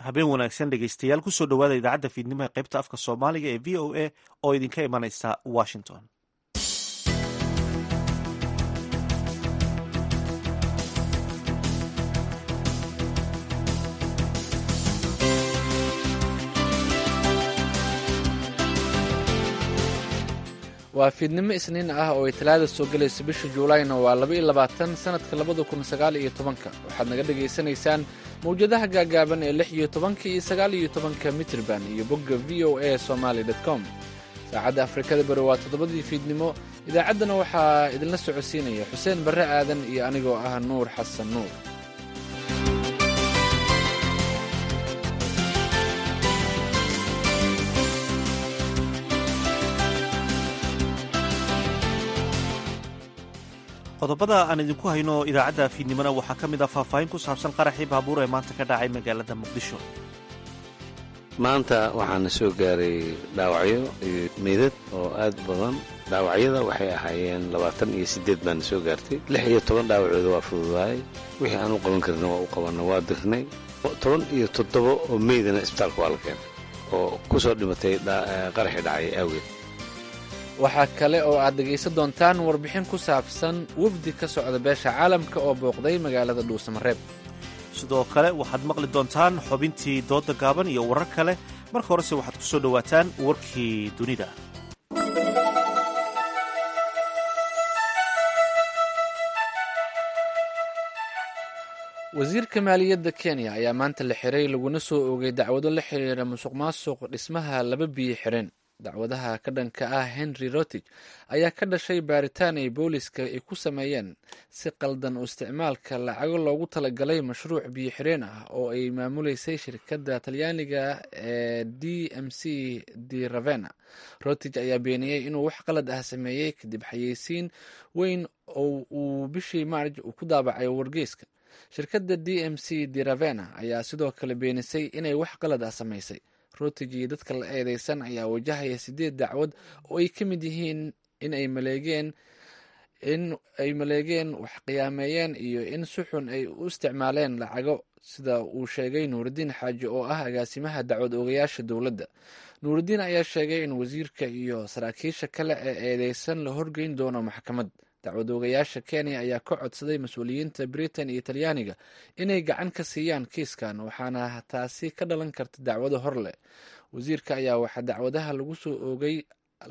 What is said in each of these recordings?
habeen wanaagsan dhegeystayaal kusoo dhowaada idaacadda fiidnimo ee qaybta afka soomaaliga ee v o a oo idinka imanaysa washington waa fiidnimo isniin ah oo ay talaada soo gelayso bisha juulayna waa laba iyo labaatan sanadka labada kun sagaal iyo tobanka waxaad naga dhagaysanaysaan mawjadaha gaagaaban ee lix iyo tobanka iyo sagaal iyo tobanka mitrban iyo bogga v o a somaly com saacadda afrikada bari waa toddobadii fiidnimo idaacaddana waxaa idinla socodsiinaya xuseen barre aadan iyo anigoo ah nuur xasan nuur qodobada aan idinku hayno idaacadda fiidnimona waxaa ka mid ah faahfaahin ku saabsan qaraxii baabuur ee maanta ka dhacay magaalada muqdisho maanta waxaana soo gaaray dhaawacyo iyo meydad oo aad badan dhaawacyada waxay ahaayeen labaatan iyo siddeed baana soo gaartay lix iyo toban dhaawacooda waa fududaayay wixii aan u qaban karna waa u qabanna waa dirnay toban iyo toddoba oo meydana isbitaalka waa la keenay oo ku soo dhimatay qaraxii dhacay awgeed waxaa kale oo aad dhegaysan doontaan warbixin ku saabsan wafdi ka socda beesha caalamka oo booqday magaalada dhuusamareeb sidoo kale waxaad maqli doontaan xubintii doodda gaaban iyo warar kale marka horese waxaad ku soo dhowaataan warkii dunida wasiirka maaliyadda kenya ayaa maanta la xiray laguna soo oogay dacwado la xiriira musuq maasuq dhismaha laba biyo xireen dacwadaha ka dhanka ah henry rotig ayaa ka dhashay baaritaan ay booliska ay ku sameeyeen si qaldan u isticmaalka lacago loogu talagalay mashruuc biyo xireen ah oo ay maamuleysay shirkadda talyaaniga ee d m c de ravena rotig ayaa beeniyey inuu wax qalad ah sameeyey kadib xayeysiin weyn oo uu bishii maarj uu ku daabacay wargeyska shirkadda d m c de ravena ayaa sidoo kale beenisay inay wax qalad ah samaysay rotig iyo dadka la eedeysan ayaa wajahaya sideed dacwad oo ay ka mid yihiin in ay maleegeen in ay maleegeen wax qiyaameeyeen iyo in si xun ay u isticmaaleen lacago sida uu sheegay nuurudiin xaaji oo ah agaasimaha dacwad oogayaasha dowladda nuurudiin ayaa sheegay in wasiirka iyo saraakiisha kale ee eedeysan la horgeyn doono maxkamad dacwad oogayaasha kenya ayaa ka codsaday mas-uuliyiinta britain iyo talyaaniga inay gacan ka siiyaan kiiskan waxaana taasi ka dhalan karta dacwado hor leh wasiirka ayaa waxaa dacwadaha lagu soo oogay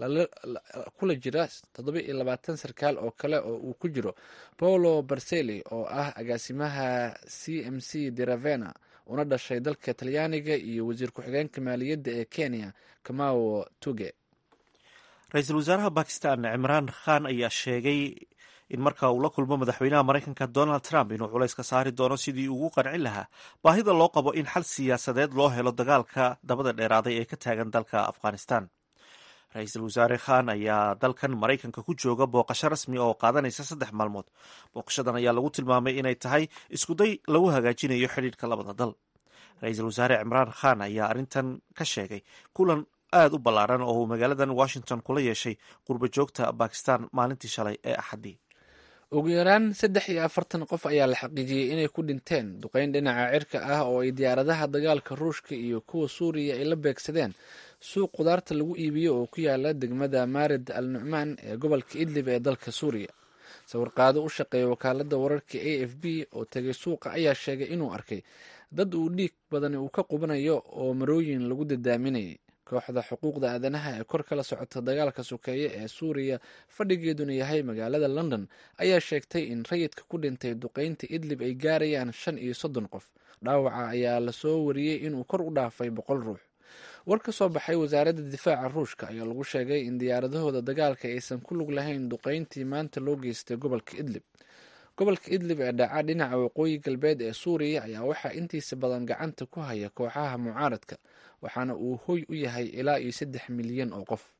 kula jira toddoba iyo labaatan sarkaal oo kale oo uu ku jiro paulo barseli oo ah agaasimaha c m c de ravena una dhashay dalka talyaaniga iyo wasiir ku-xigeenka maaliyadda ee kenya kamao tuge ra-iisul wasaaraha bakistan cimraan khan ayaa sheegay in marka uu la kulmo madaxweynaha maraykanka donald trump inuu culays ka saari doono sidii ugu qancin lahaa baahida loo qabo in xal siyaasadeed loo helo dagaalka dabada dheeraaday ee ka taagan dalka afghanistan ra-iisul wasaare khan ayaa dalkan maraykanka ku jooga booqasho rasmi oo qaadanaysa saddex maalmood booqashadan ayaa lagu tilmaamay inay tahay iskuday lagu hagaajinayo xidhiidhka labada dal ra-iisul wasaare cimraan khan ayaa arrintan ka sheegay kulan aada u ballaaran oo uu magaaladan washington kula yeeshay qurba joogta bakistan maalintii shalay ee axaddii ugu yaraan saddex iyo afartan qof ayaa la xaqiijiyey inay ku dhinteen duqeyn dhinaca cirka ah oo ay diyaaradaha dagaalka ruushka iyo kuwa suuriya ay la beegsadeen suuq qudaarta lagu iibiyo oo ku yaala degmada maarid al nucmaan ee gobolka idlib ee dalka suuriya sawirqaado u shaqeeya wakaalada wararka a f b oo tegay suuqa ayaa sheegay inuu arkay dad uu dhiig badani uu ka qubanayo oo marooyin lagu dadaaminayay kooxda xuquuqda aadanaha ee kor kala socota dagaalka sokeeye ee suuriya fadhigeeduna yahay magaalada london ayaa sheegtay in rayidka ku dhintay duqeynta idlib ay gaarayaan shan iyo soddon qof dhaawaca ayaa lasoo wariyey inuu kor u dhaafay boqol ruux war ka soo baxay wasaaradda difaaca ruushka ayaa lagu sheegay in diyaaradahooda dagaalka aysan ku lug lahayn duqeyntii maanta loo geystay gobolka idlib gobolka idlib ee dhaca dhinaca waqooyi galbeed ee suuriya ayaa waxaa intiisa badan gacanta ku haya kooxaha mucaaradka waxaana uu hoy u yahay ilaa iyo saddex milyan oo qof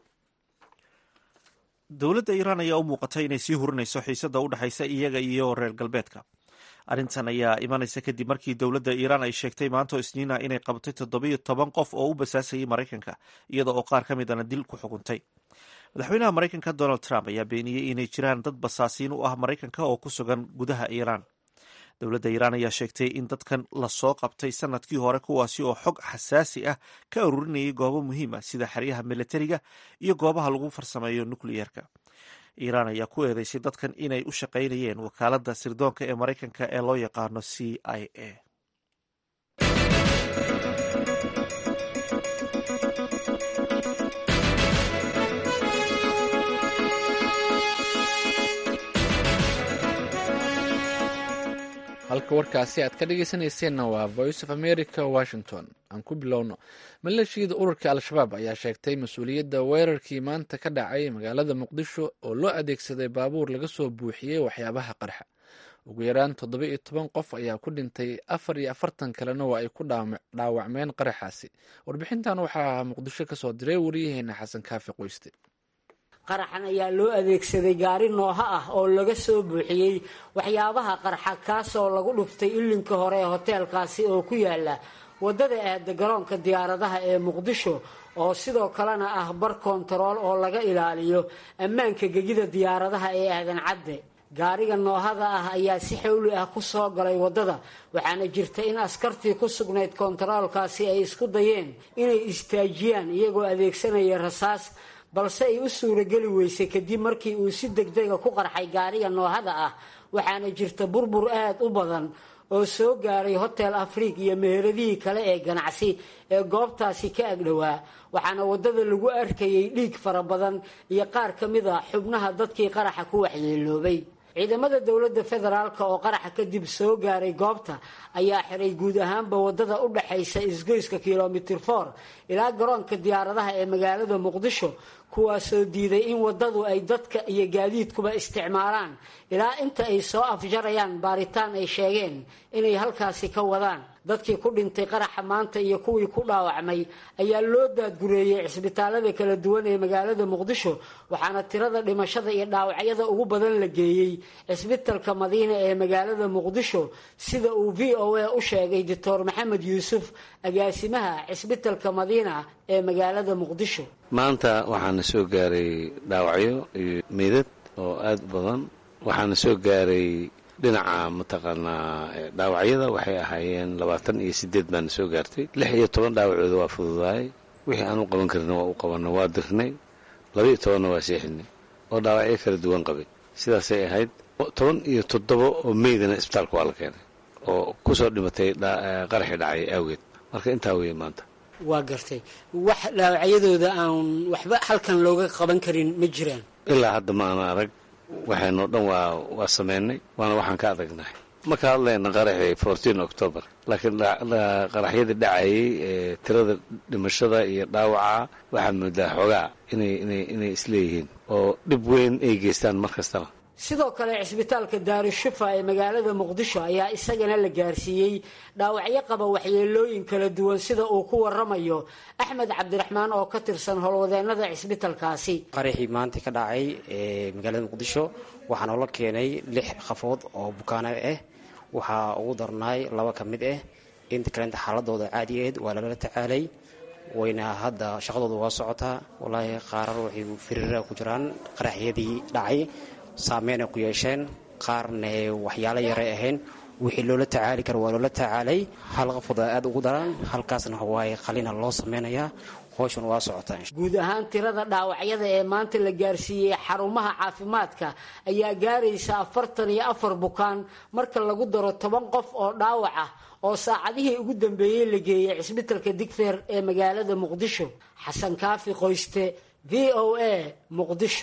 dowladda iiraan ayaa u muuqatay inay sii hurinayso xiisada u dhexaysa iyaga iyo reer galbeedka arrintan ayaa imanaysa kadib markii dowladda iiraan ay sheegtay maanto isniina inay qabatay toddobiyo toban qof oo u basaasayay maraykanka iyada oo qaar ka midana dil ku xukuntay madaxweynaha maraykanka donald trump ayaa beeniyey inay jiraan dad basaasiin u ah maraykanka oo ku sugan gudaha iiraan dowladda iiraan ayaa sheegtay in dadkan lasoo qabtay sanadkii hore kuwaasi oo xog xasaasi ah ka ururinayay goobo muhiim ah sida xeryaha militariga iyo goobaha lagu farsameeyo nukliyeerka iiraan ayaa ku eedeysay dadkan inay u shaqaynayeen wakaaladda sirdoonka ee maraykanka ee loo yaqaano c i a halka warkaasi aad ka dhegeysanayseena waa voice of america washington aan ku bilowno maleeshiyada ururka al-shabaab ayaa sheegtay mas-uuliyadda weerarkii maanta ka dhacay magaalada muqdisho oo loo adeegsaday baabuur laga soo buuxiyey waxyaabaha qarxa ugu yaraan toddoba iyo toban qof ayaa ku dhintay afar iyo afartan kalena waa ay ku dhaawacmeen qaraxaasi warbixintan waxaa muqdisho kasoo diray wariyaheena xasan kaafi qoyste qaraxan ayaa loo adeegsaday gaari nooha ah oo laga soo buuxiyey waxyaabaha qarxa kaasoo lagu dhuftay ilinka hore ee hoteelkaasi oo ku yaala waddada aada garoonka diyaaradaha ee muqdisho oo sidoo kalena ah bar kontarool oo laga ilaaliyo ammaanka gegida diyaaradaha ee aadan cadde gaariga noohada ah ayaa si xawli ah ku soo galay waddada waxaana jirta in askartii ku sugnayd kontaroolkaasi ay isku dayeen inay istaajiyaan iyagoo adeegsanaya rasaas balse ay u suurageli weysay kadib markii uu si degdega ku qarxay gaariga noohada ah waxaana jirta burbur aada u badan oo soo gaaray hotel afriig iyo meheradihii kale ee ganacsi ee goobtaasi ka agdhowaa waxaana waddada lagu arkayay dhiig fara badan iyo qaar ka mid a xubnaha dadkii qaraxa ku waxyeeloobay ciidamada dowladda federaalk oo qaraxa kadib soo gaaray goobta ayaa xiray guud ahaanba waddada u dhaxaysa isgoyska kilomitir for ilaa garoonka diyaaradaha ee magaalada muqdisho kuwaasoo diiday in waddadu ay dadka iyo gaadiidkuba isticmaalaan ilaa inta ay soo afjarayaan baaritaan ay sheegeen inay halkaasi ka wadaan dadkii ku dhintay qaraxa maanta iyo kuwii ku dhaawacmay ayaa loo daadgureeyey cisbitaalada kala duwan ee magaalada muqdisho waxaana tirada dhimashada iyo dhaawacyada ugu badan la geeyey cisbitalka madiina ee magaalada muqdisho sida uu v o a u sheegay doctor maxamed yuusuf agaasimaha cisbitalka madiina ee magaalada muqdisho maanta waxaana soo gaaray dhaawacyo iyo meydad oo aada u badan waxaana soo gaaray dhinaca mataqaanaa dhaawacyada waxay ahaayeen labaatan iyo sideed baana soo gaartay lix iyo toban dhaawacooda waa fududaay wixii aan u qaban karina waa u qabanna waa dirnay laba iyo tobanna waa seexinay oo dhaawacyo kala duwan qabay sidaasay ahayd toban iyo toddoba oo meydana isbitaalka waa la keenay oo kusoo dhimatay qaraxii dhacay awgeed marka intaa weeye maanta waa gartay wax dhaawacyadooda aan waxba halkan looga qaban karin ma jiraan ilaa hadda ma ana arag waxaynoo dhan waa waa sameynay waana waxaan ka adagnahay ma ka hadlayna qaraxii fourteen october laakiin qaraxyadii dhacayay ee tirada dhimashada iyo dhaawaca waxaad moodaa xoogaa inay inay inay isleeyihiin oo dhib weyn ay geystaan mar kastaba sidoo kale cisbitaalka daarushufa ee magaalada muqdisho ayaa isagana la gaarsiiyey dhaawacyo qaba waxyeelooyin kala duwan sida uu ku waramayo axmed cabdiraxmaan oo ka tirsan howlwadeenada cisbitalkaasi qaraxii maanta ka dhacay ee magaalada muqdisho waxaa noola keenay lix qafood oo bukaano ah waxaa ugu darnaay laba ka mid ah inta kalenta xaaladooda caadigeed waa lala tacaalay wayna hadda shaqadooda waa socotaa walaahi qaarar waxay firiira ku jiraan qaraxyadii dhacay saameyn ay ku yeesheen qaarna waxyaalo yaray ahayn wixii loola tacaali kara waa loola tacaalay hal qafooda aada ugu daran halkaasna waaye qalina loo sameynayaa howshan waa socotaa guud ahaan tirada dhaawacyada ee maanta la gaarsiiyey xarumaha caafimaadka ayaa gaaraysa afartan iyo afar bukaan marka lagu daro toban qof oo dhaawac ah oo saacadihii ugu dambeeyey la geeyey cisbitalka digfeer ee magaalada muqdisho xasan kaafi qoyste v o a muqdisho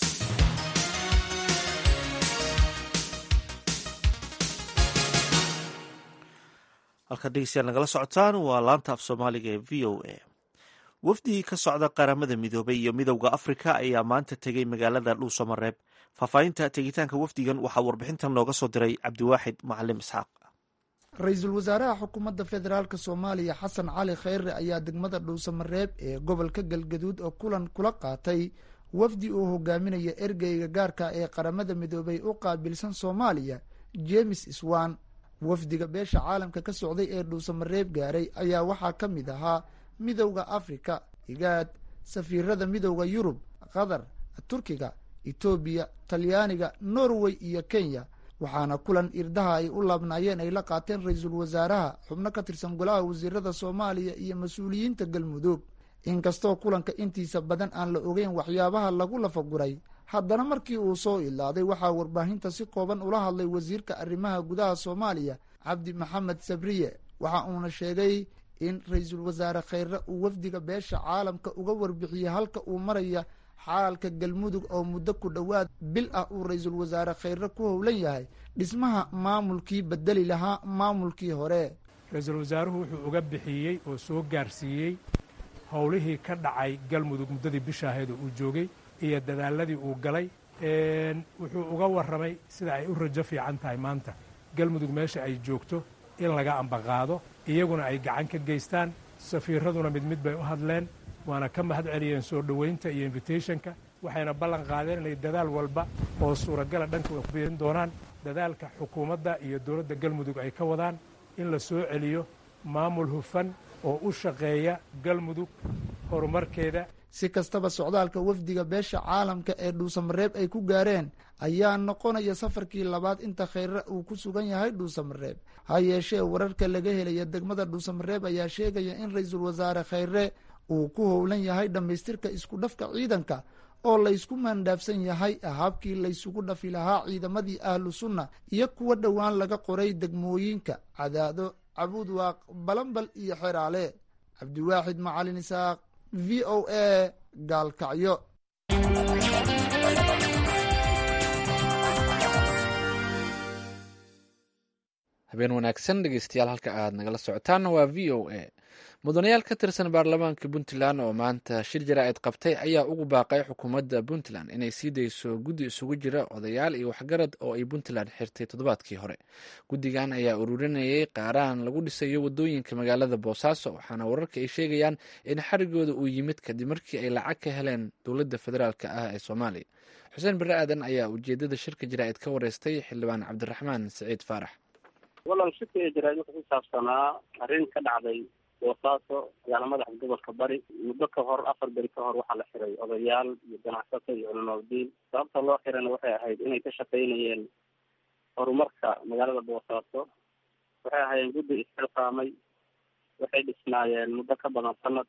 halkaad dhegeystayaal nagala socotaan waa laanta af soomaaliga ee v o a wafdigii ka socda qaramada midoobay iyo midowda afrika ayaa maanta tegey magaalada dhuusamareeb faahfaahinta tegitaanka wafdigan waxaa warbixintan nooga soo diray cabdiwaaxid macalim isxaaq ra-iisul wasaaraha xukuumadda federaalk soomaaliya xasan cali khayre ayaa degmada dhuusamareeb ee gobolka galgaduud oo kulan kula qaatay wafdi uu hogaaminaya ergeyga gaarka ee qaramada midoobay u qaabilsan soomaaliya jemes swan wafdiga beesha caalamka ka socday ee dhuusamareeb gaaray ayaa waxaa ka mid ahaa midowda afrika igaad safiirada midowda yurub qatar turkiga etoobiya talyaaniga norway iyo kenya waxaana kulan irdaha ay u laabnaayeen ay la qaateen ra-iisul wasaaraha xubno ka tirsan golaha wasiirada soomaaliya iyo mas-uuliyiinta galmudug inkastoo kulanka intiisa badan aan la ogeyn waxyaabaha lagu lafaguray haddana markii uu soo ilaaday waxaa warbaahinta si kooban ula hadlay wasiirka arrimaha gudaha soomaaliya cabdi maxamed sabriye waxa uuna sheegay in ra-iisul wasaare kheyre uu wafdiga beesha caalamka uga warbixiyey halka uu maraya xaalka galmudug oo muddo ku dhowaad bil ah uu ra-iisul wasaare kheyre ku howlan yahay dhismaha maamulkii bedeli lahaa maamulkii hore ra-iisul wasaaruhu wuxuu uga bixiyey oo soo gaarsiiyey howlihii ka dhacay galmudug muddadii bisha ahayd oo uu joogay iyo dadaaladii uu galay wuxuu uga warramay sida ay u rajo fiican tahay maanta galmudug meesha ay joogto in laga ambaqaado iyaguna ay gacan ka geystaan safiiraduna mid mid bay u hadleen waana ka mahad celiyeen soo dhoweynta iyo invitationka waxayna ballan qaadeen inay dadaal walba oo suuragala dhanka ku biirin doonaan dadaalka xukuumadda iyo dowladda galmudug ay ka wadaan in la soo celiyo maamul hufan oo u shaqeeya galmudug horumarkeeda si kastaba socdaalka wafdiga beesha caalamka ee dhuusamareeb ay ku gaareen ayaa noqonaya safarkii labaad inta kheyre uu ku sugan yahay dhuusamareeb ha yeeshee wararka laga helaya degmada dhuusamareeb ayaa sheegaya in ra-iisul wasaare kheyre uu ku howlan yahay dhammaystirka isku dhafka ciidanka oo laysku maandhaafsan yahay habkii laysugu dhafi lahaa ciidamadii ahlu sunna iyo kuwa dhowaan laga qoray degmooyinka cadaado cabuudwaaq balambal iyo xeraale cabdiwaaxid macalin isaaq v o a gaalkacyo habeen wanaagsan dhegeystayaal halka aad nagala socotaanna waa v o a mudanayaal ka tirsan baarlamaanka puntland oo maanta shir jaraa'id qabtay ayaa ugu baaqay xukuumadda puntland inay sii dayso guddi isugu jira odayaal iyo waxgarad oo ay puntland xirtay toddobaadkii hore guddigan ayaa ururinayay qaaraan lagu dhisayo wadooyinka magaalada boosaaso waxaana wararka ay sheegayaan in xarigooda uu yimid kadib markii ay lacag ka heleen dowladda federaalk ah ee soomaaliya xuseen bare aadan ayaa ujeedada shirka jaraa'id ka wareystay xildhibaan cabdiraxmaan siciid faarax walaal shirka jaraa'id wuxuu ku saabsanaa arrin ka dhacday boosaaso magaala madaxa gobolka bari muddo ka hor afar beri ka hor waxaa la xiray odayaal iyo ganacsato iyo culimaadiin sababta loo xirayna waxay ahayd inay ka shaqaynayeen horumarka magaalada boosaaso waxay ahaayeen guddi isxilqaamay waxay dhisnaayeen muddo ka badan sanad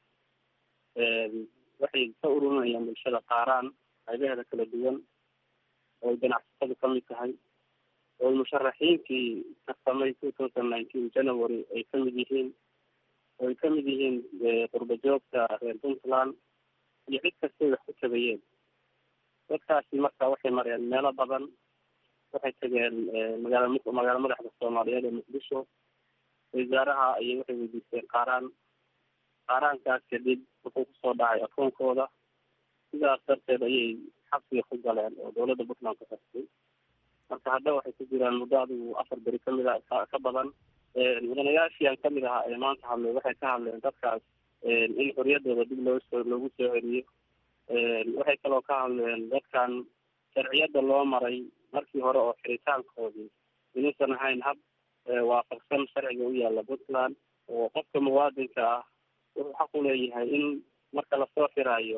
waxay ka ururinayeen bulshada qaaraan qaybaheeda kala duwan ooy ganacsatadu ka mid tahay ooy musharaxiinkii tartamay two thousand nineteen january ay ka mid yihiin oy ka mid yihiin qurba joogta reer puntland iyo cid kastay wax ku tabayeen dadkaasi marka waxay mareen meelo badan waxay tageen magaala magaala madaxda soomaaliyeed ee muqdisho wasaaraha ayay waxay weydiisteen qaaraan qaaraankaas kadib wuxuu kusoo dhacay akoonkooda sidaas darteed ayay xabsiga ku galeen oo dowladda puntland ku xirtay marka hadda waxay ku jiraan muddo adigu afar beri kamid a ka badan mudanayaashii aan kamid ahaa ee maanta hadlay waxay ka hadleen dadkaas in xoriyadooda dib loo soo loogu soo celiyo waxay kaloo ka hadleen dadkan sharciyada loo maray markii hore oo xiritaankoodii inuusan ahayn hab waafaqsan sharciga u yaala puntland oo qofka muwaadinka ah wuxuu xaq u leeyahay in marka lasoo xiraayo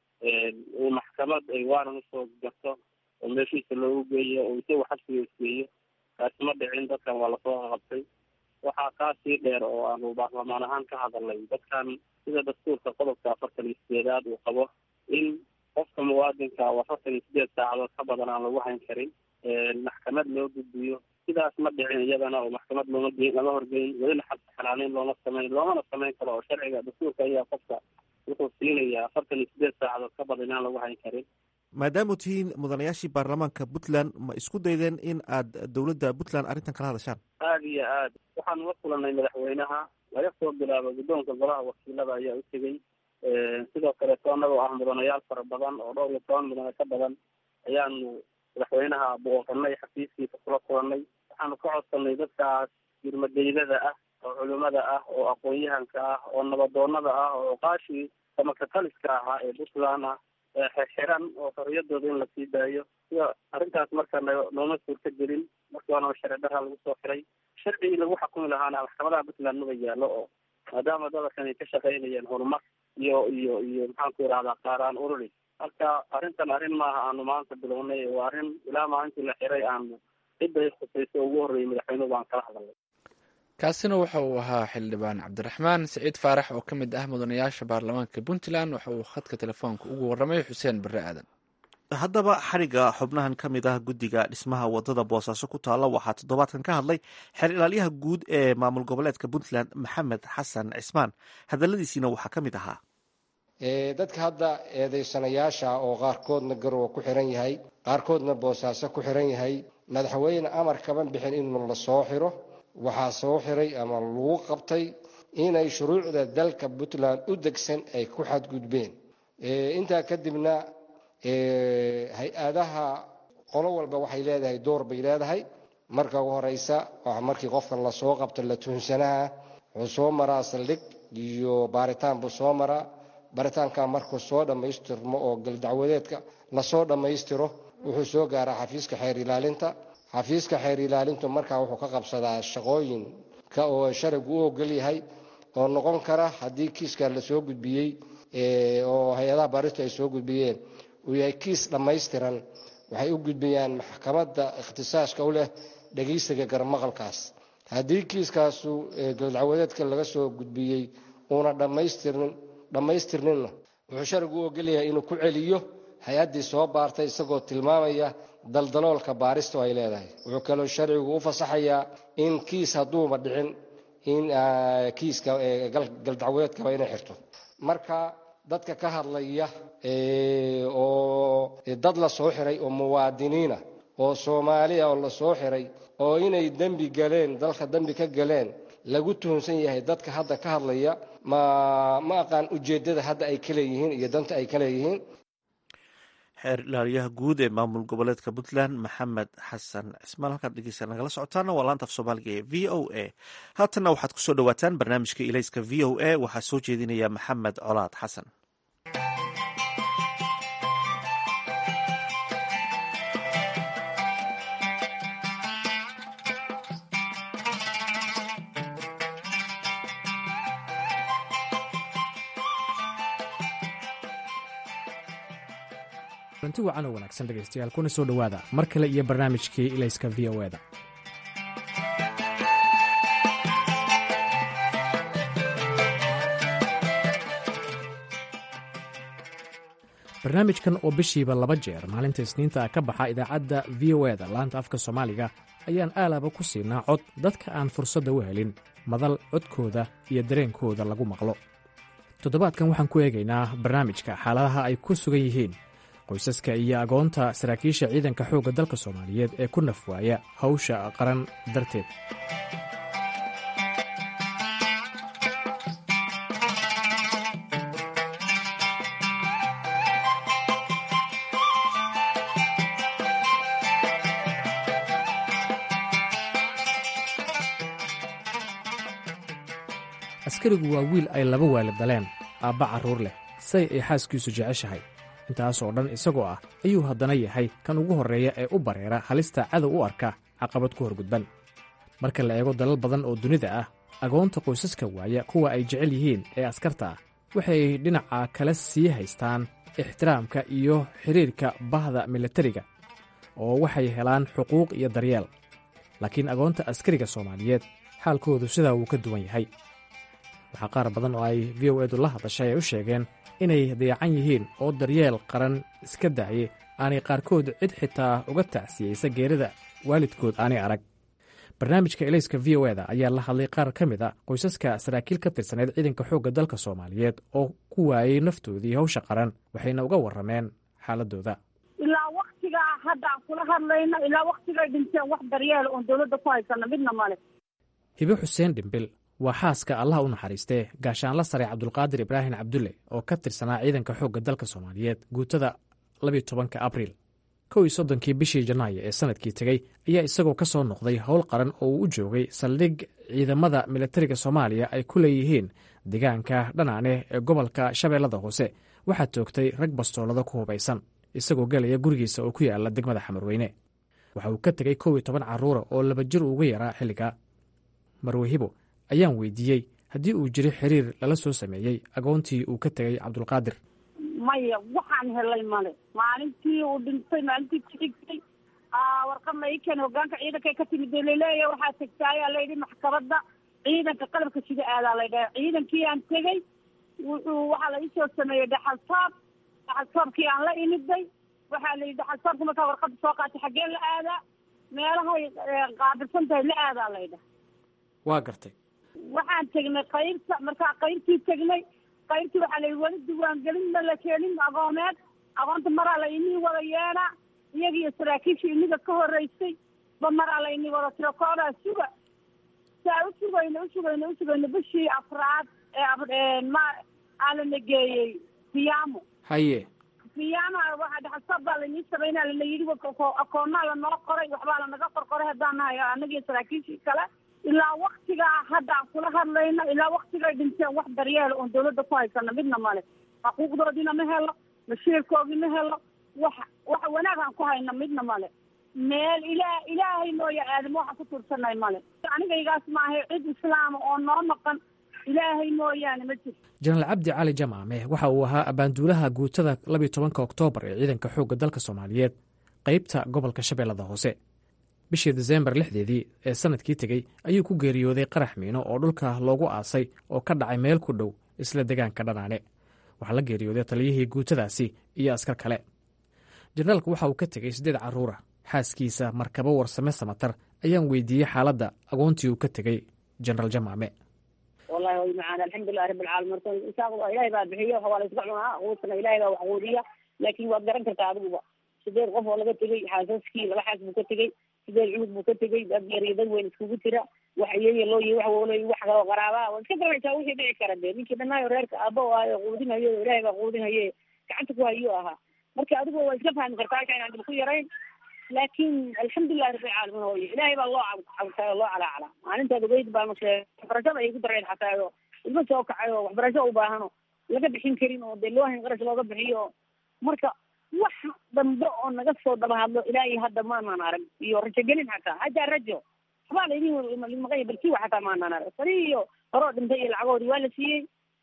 uu maxkamad ay waanan usoo garto oo meeshiisa loogu geeyo oo isagu xabsiga isgeeyo kaasi ma dhicin dadkan waa lasoo qabtay waxaa kaasii dheer oo aanu baarlamaan ahaan ka hadalnay dadkan sida dastuurka qodobka afartan iyo sideedaad uu qabo in qofka muwaadinka oo afartan iyo sideed saacadood ka badan aan lagu hayn karin maxkamad loo gudbiyo sidaas ma dhicin iyadana oo maxkamad looma geyn lama horgeyn welina xabsi xanaaneyn looma sameyn loomana samayn karo oo sharciga dastuurka ayaa qofka wuxuu siinayaa afartan iyo sideed saacadood ka badan inaan lagu hayn karin maadaama tihiin mudanayaashii baarlamaanka puntland ma isku daydeen in aad dowladda puntland arrintan kala hadashaan aada iyo aad waxaanu la kulanay madaxweynaha laga soo bilaabo guddoonka golaha wakiilada ayaa u tegey sidoo kaleeto annagoo ah mudanayaal fara badan oo dhowr iyo toban mudane ka badan ayaanu madaxweynaha booqanay xafiiskiisa kula kulanay waxaanu ka codsanay dadkaas yurmadeydada ah oo culimada ah oo aqoon-yahanka ah oo nabadoonada ah oo oqaashii samakataliska ahaa ee puntland ah xirxiran oo xoriyadooda in lasii daayo sida arrintaas marka nooma suurta gelin markii waana sharci darra lagu soo xiray sharcigii lagu xakumi lahaana maxkamadaha puntland maba yaallo oo maadaama dadkan ay ka shaqaynayeen horumar iyo iyo iyo maxaanku irahdaa qaaraan ururi marka arrintan arrin maaha aanu maanta bilownay waa arrin ilaa maalintii la xiray aanu ciday khusayso ugu horreeyay madaxweynuhu baan kala hadalnay kaasina waxa uu ahaa xildhibaan cabdiraxmaan siciid faarax oo ka mid ah mudanayaasha baarlamaanka puntland waxa uu khadka telefoonka ugu warramay xuseen barre aadan haddaba xariga xubnahan ka mid ah guddiga dhismaha wadada boosaaso ku taalla waxaa toddobaadkan ka hadlay xeer ilaalyaha guud ee maamul goboleedka puntland maxamed xasan cismaan hadaladiisiina waxaa ka mid ahaa dadka hadda eedaysanayaasha oo qaarkoodna garowa ku xiran yahay qaarkoodna boosaaso ku xiran yahay madaxweyne amar kaban bixin in la soo xiro waxaa soo xiray ama lagu qabtay inay shuruucda dalka puntland u degsan ay ku xadgudbeen intaa kadibna hay-adaha qolo walba waxay leedahay door bay leedahay marka ugu horeysa markii qofkan lasoo qabto la tuhunsanaha wuxuu soo maraa saldhig iyo baaritaan buu soo maraa baaritaanka markuu soo dhammaystirmo oo galdacwadeedka lasoo dhammaystiro wuxuu soo gaaraa xafiiska xeer ilaalinta xafiiska xeer ilaalintu markaa wuxuu ka qabsadaa shaqooyinka oo sharigu u ogol yahay oo noqon kara haddii kiiska lasoo gudbiyey oo hay-adaha baaristu ay soo gudbiyeen uu yahay kiis dhammaystiran waxay u gudbiyaan maxkamadda ikhtisaaska u leh dhegaysiga garmaqalkaas haddii kiiskaasu galdacwadeedka laga soo gudbiyey uuna dhammaystirnin dhammaystirninna wuxuu sharigu u ogolyahay inuu ku celiyo hay-addii soo baartay isagoo tilmaamaya daldaloolka baaristu ay leedahay wuxuu kaloo sharcigu u fasaxayaa in kiis hadduuba dhicin in kiiska galdacwadeedkaba inay xirto marka dadka ka hadlaya oo dad la soo xiray oo muwaadiniina oo soomaaliya oo la soo xiray oo inay dembi galeen dalka dembi ka galeen lagu tuhunsan yahay dadka hadda ka hadlaya ma ma aqaan ujeeddada hadda ay ka leeyihiin iyo danta ay ka leeyihiin xeer ilaaliyaha guud ee maamul goboleedka puntland maxamed xasan cismaan halkaad dhegeysa nagala socotaana waa laanta af soomaaliga ee v o a haatanna waxaad kusoo dhawaataan barnaamijka ilayska v o a waxaa soo jeedinaya maxamed colaad xasan runti wacan oo wanaagsan dhegaystayaal kuna soo dhowaada mar kale iyo barnaamijkii ilayska v o eda barnaamijkan oo bishiiba laba jeer maalinta isniinta ka baxa idaacadda v o eda laanta afka soomaaliga ayaan aalaba ku siinaa cod dadka aan fursadda u helin madal codkooda iyo dareenkooda lagu maqlo toddobaadkan waxaan ku eegaynaa barnaamijka xaaladaha ay ku sugan yihiin qoysaska iyo agoonta saraakiisha ciidanka xoogga dalka soomaaliyeed ee ku nafwaaya hawsha qaran darteed askarigu waa wiil ay laba waalid daleen aabba carruur leh say ay xaaskiisu jeceshahay intaasoo dhan isagoo ah ayuu haddana yahay kan ugu horreeya ee u bareera halista cadow u arka caqabad ku horgudban marka la eego dalal badan oo dunida ah agoonta qoysaska waaya kuwa ay jecel yihiin ee askarta ah waxay dhinaca kale sii haystaan ixtiraamka iyo xidhiirka bahda milatariga oo waxay helaan xuquuq iyo daryeel laakiin agoonta askariga soomaaliyeed xaalkoodu sidaa wuu ka duwan yahay waxaa qaar badan oo ay v o edu la hadashay ay u sheegeen inay dayacan yihiin oo daryeel qaran iska daaye aanay qaarkood cid xitaa uga tacsiyeysa geerida waalidkood aanay arag barnaamijka elayska v o eda ayaa la hadlay qaar ka mid a qoysaska saraakiil ka tirsaneyd ciidanka xoogga dalka soomaaliyeed oo ku waayey naftoodii hawsha qaran waxayna uga warrameen xaaladooda ilaa waktigaa hadda aan kula hadlayno ilaa waktigay dhinteen wax daryeela oon dowladda ku haysana midna male hibe xuseen dhimbil waa xaaska allah u naxariistee gaashaanla sare cabdulqaadir ibraahim cabdulle oo ka tirsanaa ciidanka xoogga dalka soomaaliyeed guutada labiyo tobanka abriil kow iyo soddonkii bishii janaayo ee sanadkii tegey ayaa isagoo ka soo noqday howl qaran oo uu u joogay saldhig ciidamada milatariga soomaaliya ay ku leeyihiin deegaanka dhanaane ee gobolka shabeellada hoose waxaa toogtay rag bastoolada ku hubaysan isagoo gelaya gurigiisa oo ku yaala degmada xamarweyne waxa uu ka tegey kow iyo toban carruura oo laba jir uga yaraa xilliga marwehibo ayaan weydiiyey haddii uu jiro xiriir lala soo sameeyey agoontii uu ka tegey cabdulqaadir maya waxaan helay male maalintii uu dhintay maalintii ku xigtay warqad la ii keenay hogaanka ciidanka ka timid laleeya waxaa tegta ayaa layidhi maxkamadda ciidanka qalabka sida aadaa la dhaha ciidankii aan tegey wuxuu waxaa la iisoo sameeyey dhaxal toob dhaxal toobkii aan la imiday waxaa la yidhi dhaxal toobka markaa warqadda soo qaatay xaggee la aadaa meelahay qaabilsan tahay la aadaa laydhaha waa gartay waxaan tegnay qaybta markaa qaybtii tegnay qaybtii waxaa la yidhi weli diiwaangelin ma la keenin agoomeed agoonta maraa la inii wada yeena iyagiiyo saraakiishii iniga ka horeysay ba maraa la inii wada tiro koodaa suga saa u sugayno u sugayno u sugayno bishii afraad ee ma aalana geeyey siyaamo haye siyaamaha waxaa dhaxalsab baa lainii sameynaa lana yidhi akoonaa lanoo qoray waxbaa lanaga qorqoray haddaan nahay annagiyo saraakiishii kale ilaa waktigaa hadda aan kula hadlayno ilaa waktigay dhinteen wax daryeela oon dawladda ku haysana midna male xuquuqdoodiina ma helo bashiirkoodii ma helo wax wax wanaag aan ku hayna midna male meel ilaa ilaahay mooya aadamo waxaan ku tuursanay male anigaygaas maahay cid islaama oo noo maqan ilaahay mooyaane ma jirto jenaraal cabdi cali jamaame waxa uu ahaa abaanduulaha guutada labiyo tobanka oktoobar ee ciidanka xoogga dalka soomaaliyeed qeybta gobolka shabeellada hoose bishii desembar lixdeedii ee sanadkii tegey ayuu ku geeriyooday qarax miino oo dhulka loogu aasay oo ka dhacay meel ku dhow isla degaanka dhanaane waxaa la geeriyooday taliyihii guutadaasi iyo askar kale jenaraalku waxa uu ka tegey siddeed carruura xaaskiisa markabo warsame samatar ayaan weydiiyey xaaladda agoontii uu ka tegey jenaraal jamaame wallahi way macaan alxamdulilahi rabbi alcaalamiin horta isaaq ilaahay baa bixiyo waa la iska cunaa quudkana ilaahay baa wax quudiya laakiin waad garan kartaa adiguba sideed qof oo laga tegey xaasaskii laba xaas buu ka tegey sideed cunug buu ka tegey dad yar iyo dad weyn iskugu jira wax iyayo loo yihi wax wolo wax kaloo qaraabaa waad iska garanaysaa wixii dhici kara dee ninkii dhanaayo reerka aaba o ahayo quudinayo ilaahay baa quudinaye gacanta ku hayo ahaa marka adigu waa iska fahmi kartaa halka inaan dib ku yarayn laakiin alxamdulilahi rabbi alcaalamiin hooyo ilaahay baa loo cabtay oo loo calaacala maalintaad ogeyd baa mase waxbarashada ay ku dareen xataa oo ilmo soo kacay oo waxbarasho u baahano laga bixin karin oo dee loo hayn qarash looga bixiyo marka wax dambe oo naga soo daba hadlo ilaahay hadda maanaan arag iyo rajogelin xataa hataa rajo waxbaa laydin maqanya balkiwa xataa maanaan arag sani iyo horoo dhintay iyo lacagoodii waa la siiyey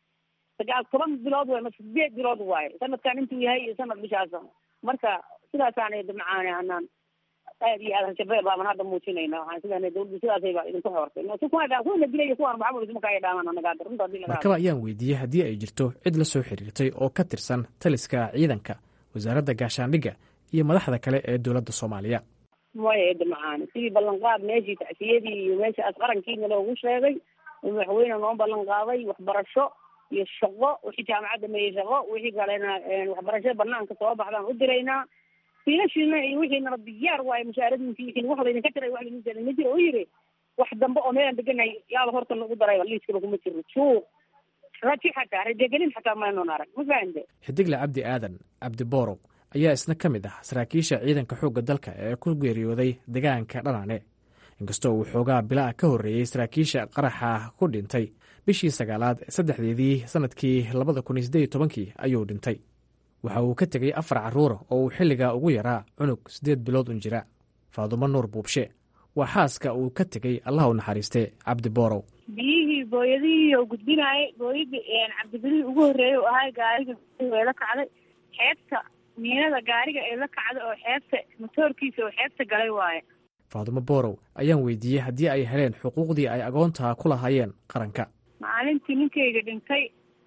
sagaal toban bilood waay mase sideed bilood waaye sanadkan intuu yahay iyo sanad bishaasa marka sidaasaanay macaane anaan aad iyo aad hashabeel baaban hadda muujinayna waxaan sidaa dawladdu sidaasay baa idinku xoortay kuwana dilaya kuwan maxamud isma kaya dhaaman anaga hadda runta hadii laga markaba ayaan weydiiyey haddii ay jirto cid la soo xiriirtay oo ka tirsan taliska ciidanka wasaaradda gaashaandhigga iyo madaxda kale ee dowladda soomaaliya maya eeda macaane sidii ballanqaad meeshii tacsiyadii iyo meeshaas qarankiina loogu sheegay madaxweyne noo ballan qaaday waxbarasho iyo shaqo wixii jaamacadda meeyey shaqo wixii kalena waxbarasho banaanka soo baxdaan u diraynaa fiilashiina iyo wixiinaba diyaar waayo mushaaradinki wixiin wax laydinka tiray wax laydin tiray ma jiro u yiri wax dambe oo meelaan deganahay yaaba horta nagu darayba liiskaba kuma jiro suuq raji xataa rajagelin xataa maynon arag ma fahamte xidigle cabdi aadan cabdi boorow ayaa isna ka mid ah saraakiisha ciidanka xoogga dalka ee ku geeriyooday degaanka dhanaane inkastoo uu xoogaa bilaa ka horreeyey saraakiisha qaraxa ku dhintay bishii sagaalaad saddexdeedii sannadkii labada kun iyo siddeed iyo tobankii ayuu dhintay waxa uu ka tegey afar carruura oo uu xilligaa ugu yaraa cunug siddeed bilood un jira faadumo nuur buubshe waa xaaska uu ka tegey allah u naxariistee cabdi boorow biyihii booyadihii oo gudbinaayay booyadii cabdibilihii ugu horreeyay oo ahay gaariga ee la kacday xeebta miinada gaariga ee la kacday oo xeebta motoorkiisa oo xeebta galay waaye faadumo boorow ayaan weydiiyey haddii ay heleen xuquuqdii ay agoontaa ku lahaayeen qaranka maalintii ninkayga dhintay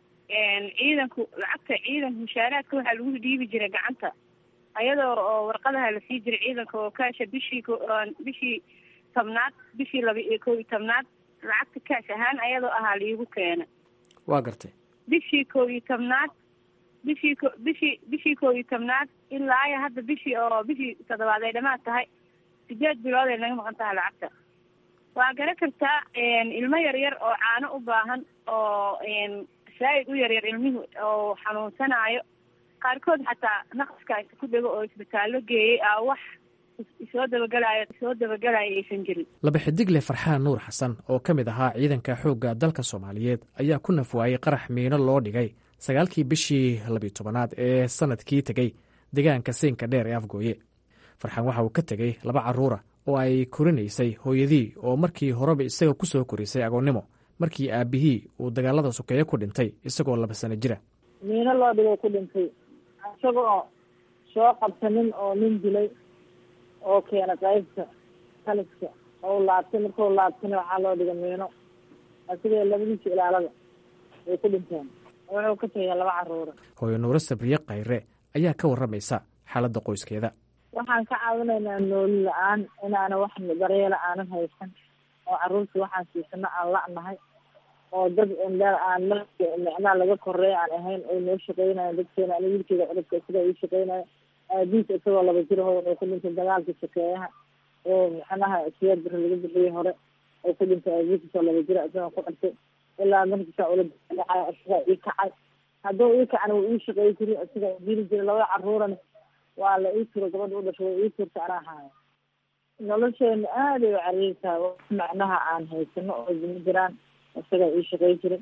ciidanku lacagta ciidanka mushaaraadka waxaa lagu dhiibi jiray gacanta ayadoo oo warqadaha lasii jiray ciidanka oo kaasha bishii bishii tobnaad bishii laba iyo kow iyo tobnaad lacagta kaash ahaan ayadoo ahaa liigu keena waa gartay bishii kow iyo tobnaad bishii ko bishii bishii kow iyo tobnaad ilaa iyo hadda bishii oo bishii toddobaad ay dhamaad tahay sideed bilood ay naga maqan tahay lacagta waa garan kartaa ilmo yar yar oo caano u baahan oo saa'id u yaryar ilmihu oo xanuunsanaayo qaarkood xataa naqaska inta ku dhego oo isbitaallo geeyey aa wax isoo dabagelaayo isoo dabagelaayo aysan jirin laba xidigle farxaan nuur xasan oo ka mid ahaa ciidanka xoogga dalka soomaaliyeed ayaa ku nafwaayey qarax miino loo dhigay sagaalkii bishii labiyo tobanaad ee sanadkii tegey deegaanka siinka dheer ee afgooye farxaan waxa uu ka tegey laba carruura oo ay korinaysay hooyadii oo markii horeba isaga ku soo korisay agoonnimo markii aabihii uu dagaalada sokeeye ku dhintay isagoo laba sano jira miino loo dhigay ku dhintay isagoo soo qabsanin oo nin dilay oo keena qaybta taliska oo laabtay markuu laabtana waxaa loo dhiga miino asigoo labadiisa ilaalada ay ku dhinteen wuxuu ka tegay laba caruura hooyo nuuro sabriye khayre ayaa ka warramaysa xaaladda qoyskeeda waxaan ka caawinaynaa nooli la-aan inaana wax daryeela aanan haysan oo caruurta waxaan siisano aan la-nahay oo dad indha aan micnaa laga koreeya aan ahayn ay noo shaqeynayan dadkeena ani wiilkeeda cudubka sida ii shaqeynayo aabiis isagoo laba jiraho wuxuu ku dhintay dagaalkii shakeeyaha oo macnaha siyaar bari laga bixiyey hore oo ku dhintay aabiis isoo laba jira isagoo ku dhintay ilaa markiisa ula dhacay isagaa ii kacay hadduu ii kacana wuu ii shaqeey jiri isagaa dili jiray labada caruurana waa la ii turo gabadha u dhashay way ii turta anaa haayo nolosheena aaday u cariirtahay wax macnaha aan haysano oo dima jiraan isagaa ii shaqey jiray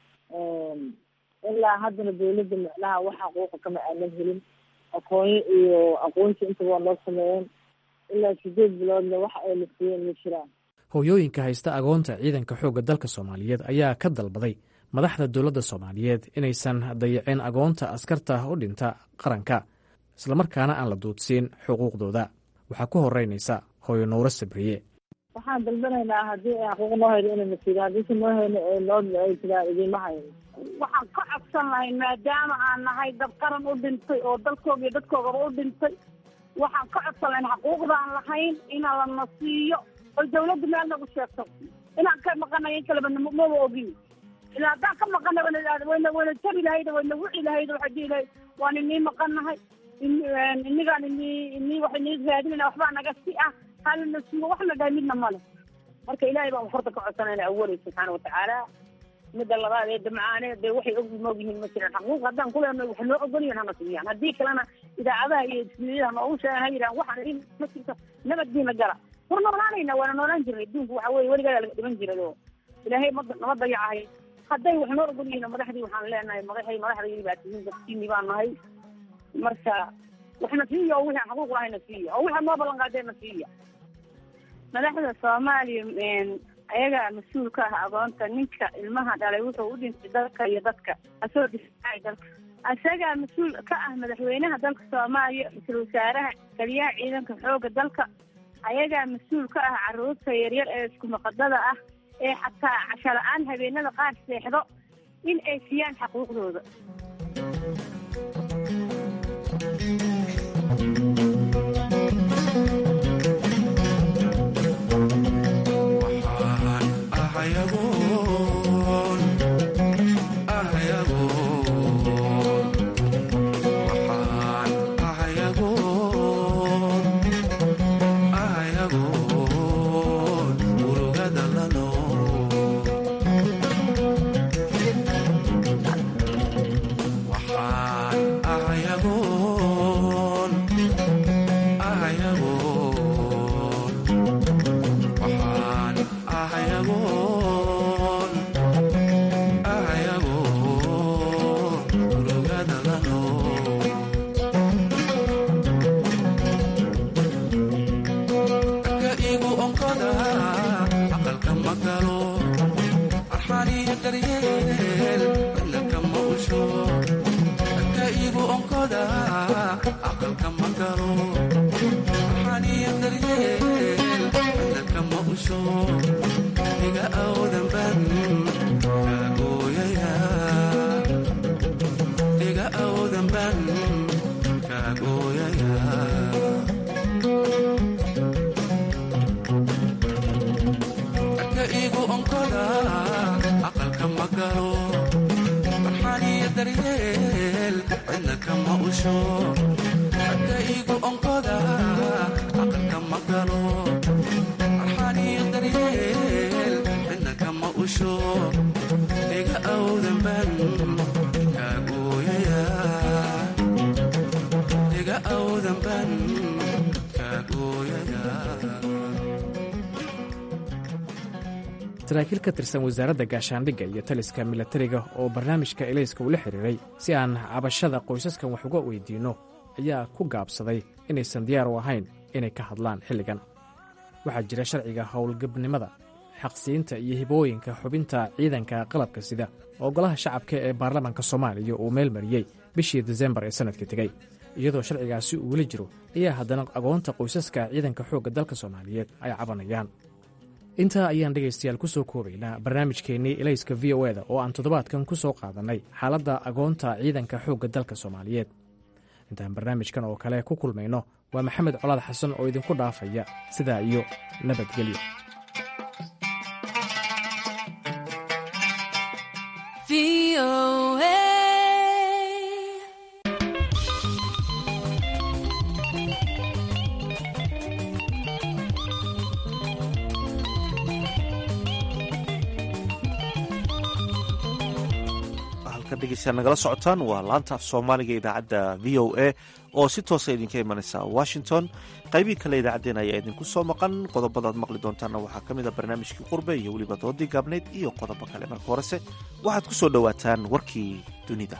ilaa haddana dawladda macnaha wax xaquuqa kama aanan helin aqoonyo iyo aqoonsi intaba waa noo sameeyeen ilaa sideed biloodna wax ayna siiyeen ma jiraan hooyooyinka haysta agoonta ciidanka xoogga dalka soomaaliyeed ayaa ka dalbaday madaxda dowladda soomaaliyeed inaysan dayicin agoonta askarta u dhinta qaranka islamarkaana aan la duudsiin xuquuqdooda waxaa ku horeynaysa hooyo nuuro sabriye waxaan dalbanaynaa haddii ay xaquuq noo hayno inayna siido haddiise noo hayno ee noo ay tiraa idiima hayno waxaan ka codsan lahay maadaama aan nahay dad qaran u dhintay oo dalkooga iyo dadkoogaba u dhintay waxaan ka codsan lahayn xaquuqdaan lahayn inaan lana siiyo oy dawladda meel nagu sheegto inaan ka maqanay in kaleba maba ogin ilaa haddaan ka maqanay wayna wayna jabi lahayd wayna wici lahayd waxay dhihi lahayd waan inii maqannahay inigaan ini ini wax inii raadinayna waxbaa naga si ah halina siiyo waxna dhahay midna male marka ilaahay baan horta ka codsanayna awalay subxaana watacaala midda labaad ee damcaane dee waxay og moog yihiin ma jiraan xaquuq haddaan kuleenay wax noo ogolyihin hana siiyaan haddii kalena idaacadaha iyo ismiyadaha noogu sheegan ha yidhahan waxaan ma jirto nabaddiina gala war noolaanayna waana noolaan jirnay adduunku waxa weye weligaa laga dhiman jiray oo ilaahay ma nama dayacahay hadday wax noo ogol yihiin madaxdii waxaan leenahay madaxay madaxdaydi baa tihiin dadkiini baan nahay marka waxna siiya oo wixii aan xaquuq lahayna siiya oo wixii noo ballan qaadeenna siiya madaxda soomaaliya ayagaa mas-uul ka ah agoonta ninka ilmaha dhalay wuxuu u dhintay dalka iyo dadka asoo difaacay dalka isagaa mas-uul ka ah madaxweynaha dalka soomaaliya ra-iisul wasaaraha taliyaha ciidanka xooga dalka ayagaa mas-uul ka ah caruurta yaryar ee isku maqadada ah ee xataa casho la-aan habeenada qaar seexdo in ay siiyaan xaquuqdooda saraakiil ka tirsan wasaaradda gaashaandhigga iyo taliska milatariga oo barnaamijka elayska ula xiriiray si aan cabashada qoysaskan wax uga weydiinno ayaa ku gaabsaday inaysan diyaar u ahayn inay ka hadlaan xilligan waxaa jira sharciga howlgabnimada xaqsiinta iyo hibooyinka xubinta ciidanka qalabka sida oo golaha shacabka ee baarlamaanka soomaaliya uu meel mariyey bishii desembar ee sannadkii tegey iyadoo sharcigaasi uu weli jiro ayaa haddana agoonta qoysaska ciidanka xoogga dalka soomaaliyeed ay cabanayaan intaa ayaan dhegaystayaal ku soo koobaynaa barnaamijkeennii elayska v o eda oo aan toddobaadkan ku soo qaadannay xaaladda agoonta ciidanka xoogga dalka soomaaliyeed intaan barnaamijkan oo kale ku kulmayno waa maxamed colaad xasan oo idinku dhaafaya sidaa iyo nabadgelyo degeystayaal nagala socotaan waa laanta af soomaaliga idaacadda v o a oo si toosa idinka imanaysa washington qaybihii kale idaacaddeen ayaa idinku soo maqan qodobadaad maqli doontaanna waxaa ka mid a barnaamijkii qurbe iyo weliba doodii gaabnayd iyo qodobo kale marka horese waxaad ku soo dhowaataan warkii dunida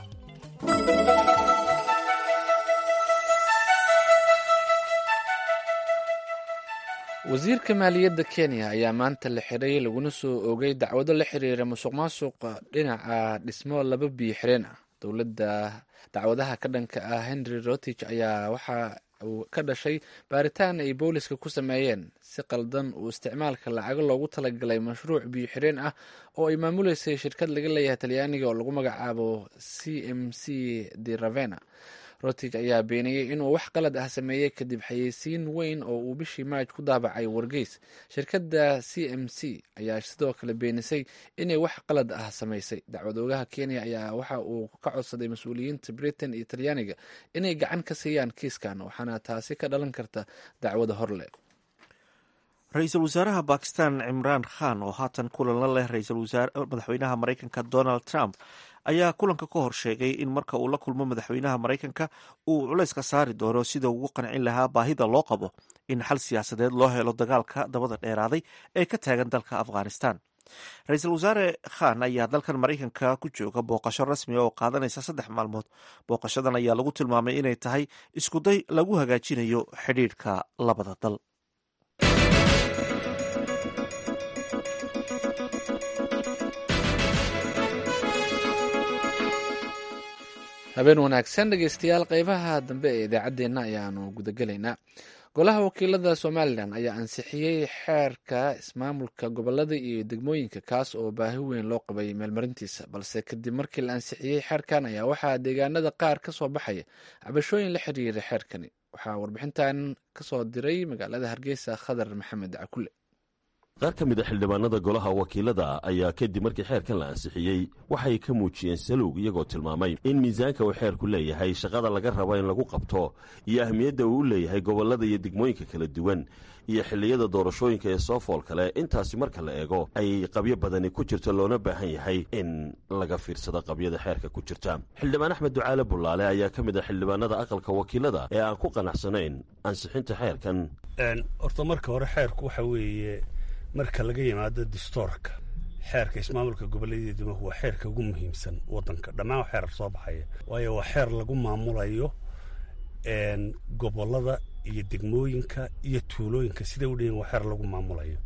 wasiirka maaliyadda kenya ayaa maanta la xiray laguna soo oogay dacwado la xiriira musuq maasuqa dhinaca dhismo laba biyo xireen ah dowladda dacwadaha ka dhanka ah henry rotich ayaa waxa uu ka dhashay baaritaan ay booliska ku sameeyeen si qaldan uu isticmaalka lacago loogu talagalay mashruuc biyo xireen ah oo ay maamuleysay shirkad laga leeyahay talyaaniga oo lagu magacaabo c m c de ravena rotig ayaa beeniyey inuu wax qalad ah sameeyey kadib xayeysiin weyn oo uu bishii maaj ku daabacay wargeys shirkadda c m c ayaa sidoo kale beenisay inay wax qalad ah samaysay dacwad oogaha kenya ayaa waxa uu ka codsaday mas-uuliyiinta britain iyo talyaaniga inay gacan ka siiyaan kiiskan waxaana taasi ka dhalan karta dacwada horle ra-iisul wasaaraha bakistan cimraan khan oo haatan kulan la leh madaxweynaha maraykanka donald trump ayaa kulanka ka hor sheegay in marka uu la kulmo madaxweynaha maraykanka uu culayska saari doono sida ugu qancin lahaa baahida loo qabo in xal siyaasadeed loo helo dagaalka dabada dheeraaday ee ka taagan dalka afghanistan ra-iisul wasaare khan ayaa dalkan maraykanka ku jooga booqasho rasmi oo qaadanaysa saddex maalmood booqashadan ayaa lagu tilmaamay inay tahay iskuday lagu hagaajinayo xidhiidhka labada dal habeen wanaagsan dhegeystayaal qeybaha dambe ee idaacaddeenna ayaanu gudagelaynaa golaha wakiilada somalilan ayaa ansixiyey xeerka ismaamulka gobolada iyo degmooyinka kaas oo baahi weyn loo qabay meelmarintiisa balse kadib markii la ansixiyey xeerkan ayaa waxaa deegaanada qaar ka soo baxaya cabashooyin la xiriira xeerkani waxaa warbixintan kasoo diray magaalada hargeysa khadar maxamed cakule qaar ka mid a xildhibaanada golaha wakiilada ayaa kadib markii xeerkan la ansixiyey waxay ka muujiyeen salowg iyagoo tilmaamay in miisaanka uu xeerku leeyahay shaqada laga rabo in lagu qabto iyo ahmiyadda uu u leeyahay gobollada iyo degmooyinka kala duwan iyo xilliyada doorashooyinka ee soo fool kale intaasi marka la eego ay qabyo badani ku jirto loona baahan yahay in laga fiirsado qabyada xeerka ku jirta xildhibaan axmed ducaale bullaale ayaa ka mid ah xildhibaanada aqalka wakiilada ee aan ku qanacsanayn ansixinta xeerkan horta marka hore xeerku waxa weeye marka laga yimaado distoorka xeerka ismaamulka goboleedyada degmahu waa xeerka ugu muhiimsan wadanka dhammaan waa xeer soo baxaya waayo waa xeer lagu maamulayo gobolada iyo degmooyinka iyo tuulooyinka siday u dhayin waa xeer lagu maamulayo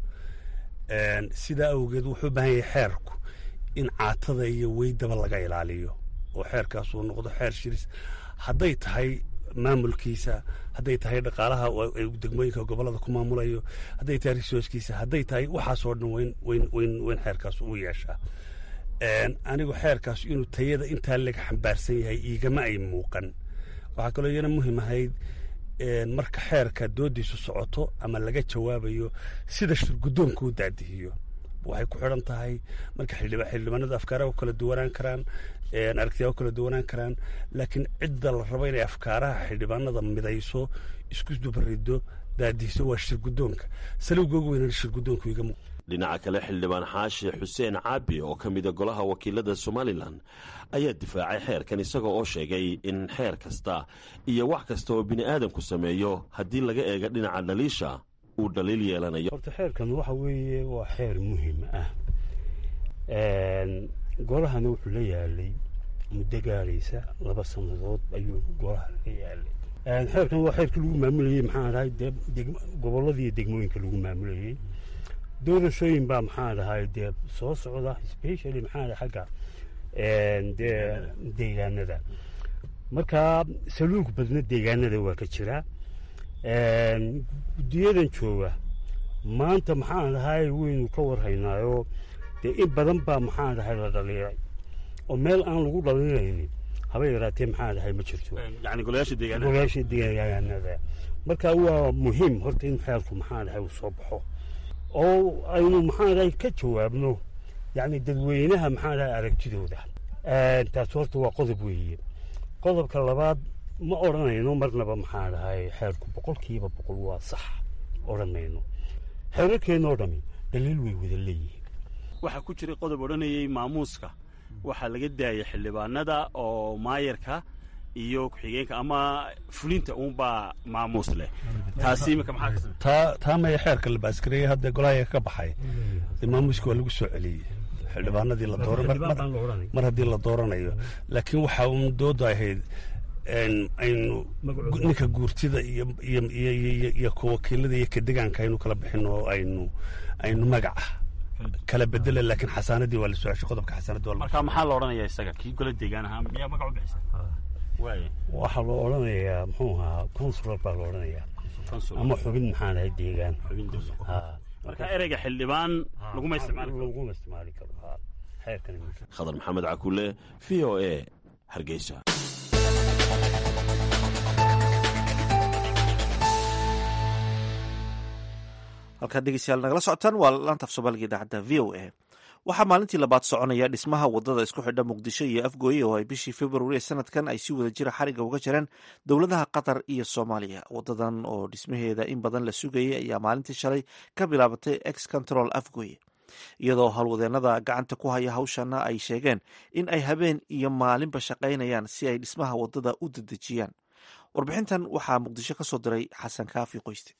sidaa awgeed wuxuu u baahan yahay xeerku in caatada iyo weydaba laga ilaaliyo oo xeerkaas uu noqdo xeer shiris hadday tahay maamulkiisa hadday tahay dhaqaalaha degmooyinka gobolada ku maamulayo hadday tahay risooskiisa hadday tahay waxaasoo dhan weyn weyn weyn weyn xeerkaas uu yeeshaa anigu xeerkaas inuu tayada intaa laga xambaarsan yahay iigama ay muuqan waxaa kaloo iyana muhiim ahayd marka xeerka doodiisu socoto ama laga jawaabayo sida shirguddoonka u daadihiyo waxay ku xidhan tahay marka xildhibaanadu afkaaraha u kala duwanaan karaan aragtiyaa u kala duwanaan karaan laakiin cidda la rabo inay afkaaraha xildhibaanada midayso isku dubarido daadihiso waa shirguddoonka salowga ugu weynaan shirguddoonku iga muuq dhinaca kale xildhibaan xaashi xuseen caabi oo ka mida golaha wakiilada somalilan ayaa difaacay xeerkan isagoo oo sheegay in xeer kasta iyo wax kasta oo bini aadamku sameeyo haddii laga eega dhinaca dhaliisha uu dhaliil yeelanayo horta xeerkan waxa weeye waa xeer muhiim ah golahana wuxuu la yaalay muddo gaadhaysa laba sannadood ayuu golaha laga yaalay xeerkan waa xeerkii lagu maamulayey maxaa dhahay dee gobolladii degmooyinka lagu maamulayey doorashooyin baa maxaa dhahay dee soo socda specially maxaa dhahay xagga dee deegaanada marka saluug badna deegaanada waa ka jira guddiyadan jooga maanta maxaan dhahay waynu ka warhaynaayo dee in badan baa maxaan dhahay la dhaliiray oo meel aan lagu dhaliiraynin haba yaraatee maxaan dhahay ma jirto yani golayaasha deegaanada golayaasha deegaanada marka waa muhiim horta in xeelku maxaan dhahay uu soo baxo oo aynu maxaan dhahay ka jawaabno yacni dadweynaha maxaan dhahay aragtidooda taas horta waa qodob weeye qodobka labaad ma odhanayno marnaba maxaan dhahay xeelku boqolkiiba boqol waa sax odhanayno xeerarkeennoo dhami daliil way wada leeyihiin waxaa ku jiray qodob odhanayay maamuuska waxaa laga daayay xildhibaanada oo maayarka iyo ku-xigeenka ama fulinta uunbaa maamuus leh taasi imika maxaa ka taa taa maya xeerka la baaskareeyey hadda golahaya ka baxay dee maamuuska waa lagu soo celiyey xildhibaanadii la dooran mar haddii la dooranayo laakiin waxaa uun dooda ahayd aynu ninka guurtida iyo iyo iyo iyo wakiilada iyo ka degaanka aynu kala bixin oo aynu aynu magaca kala bedela laakiin xasaanadii waa la soo ceshay qodobka xasaanadii waa marka maxaa la odhanayaa isaga kii gola deegaan ahaa miyaa magac u bixisa waxaa loo odhanayaa muxuu ahaa consular baa la odhanayaa ama xubin maxaan ahay deegaan marka ereyga xildhibaan laguma isticmaali karo laguma isticmaali karo xeerkan khadar maxamed cakule v o a hargeysa halkaad dhegeystayaal nagala socotaan waa laantaaf soomaaliga idaacadda v o a waxaa maalintii labaad soconaya dhismaha wadada isku xidha muqdisho iyo afgooye oo ay bishii februari ee sanadkan ay si wada jira xariga uga jireen dowladaha qatar iyo soomaaliya wadadan oo dhismaheeda in badan la sugayay ayaa maalintii shalay ka bilaabatay ex control afgooye iyadoo howlwadeenada gacanta ku haya hawshana ay sheegeen in ay habeen iyo maalinba shaqaynayaan si ay dhismaha wadada u dedejiyaan warbixintan waxaa muqdisho ka soo diray xasan kaafi qoyste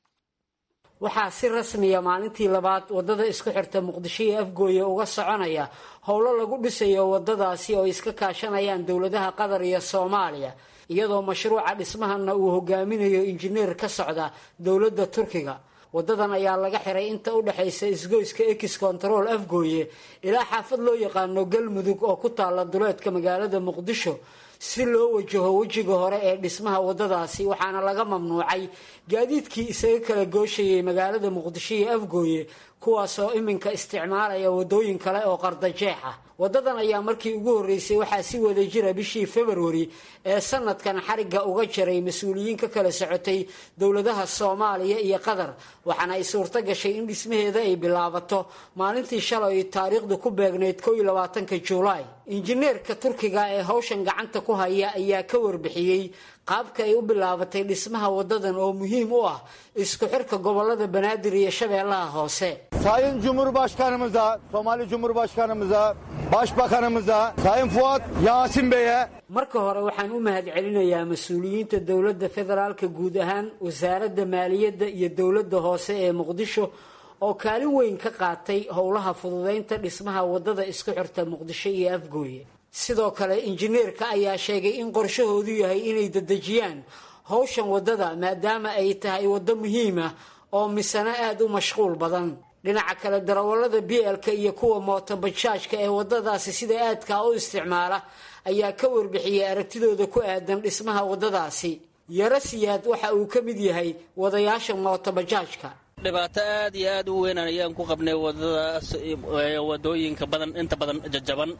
waxaa si rasmiya maalintii labaad wadada isku xirta muqdisho iyo afgooye uga soconaya howlo lagu dhisayo wadadaasi oo iska kaashanayaan dowladaha qatar iyo soomaaliya iyadoo mashruuca dhismahana uu hogaaminayo injineer ka socda dowladda turkiga wadadan ayaa laga xiray inta u dhexaysa isgoyska ex control afgooye ilaa xaafad loo yaqaano galmudug oo ku taala duleedka magaalada muqdisho si loo wajaho wejiga hore ee dhismaha wadadaasi waxaana laga mamnuucay gaadiidkii isaga kala gooshayay magaalada muqdisho iyo afgooye kuwaasoo iminka isticmaalaya wadooyin kale oo qardajeex ah wadadan ayaa markii ugu horreysay waxaa si wada jira bishii februari ee sanadkan xarigga uga jiray mas-uuliyiin ka kala socotay dowladaha soomaaliya iyo qatar waxaana ay suurto gashay in dhismaheeda ay bilaabato maalintii shalay ay taariikhdu ku beegnayd ko iyo labaatanka juulaay injineerka turkiga ee hawshan gacanta ku haya ayaa ka warbixiyey qaabka ay u bilaabatay dhismaha wadadan oo muhiim u ah isku xirka gobolada banaadir iyo shabeellaha hoose Sayın Cumhurbaşkanımıza, Somali Cumhurbaşkanımıza, Başbakanımıza, Sayın Fuat Yasin Bey'e marka hore waxaan u mahadcelinayaa mas-uuliyiinta dowladda federaalka guud ahaan wasaaradda maaliyadda iyo dowladda hoose ee muqdisho oo kaalin weyn ka qaatay howlaha fududeynta dhismaha wadada isku xirta muqdisho iyo afgooye sidoo kale injineerka ayaa sheegay in qorshahoodu yahay inay dedejiyaan howshan wadada maadaama ay tahay waddo muhiim ah oo misano aada u mashquul badan dhinaca kale darawallada bielka iyo kuwa mootobajaajka ee wadadaasi sida aadkaa u isticmaala ayaa ka warbixiyey aragtidooda ku aadan dhismaha wadadaasi yaro siyaad waxa uu ka mid yahay wadayaasha mootobajaajka dhibaato aad iyo aad u weyn ayaan ku qabnay wadadaas wadooyinka badan inta badan jajaban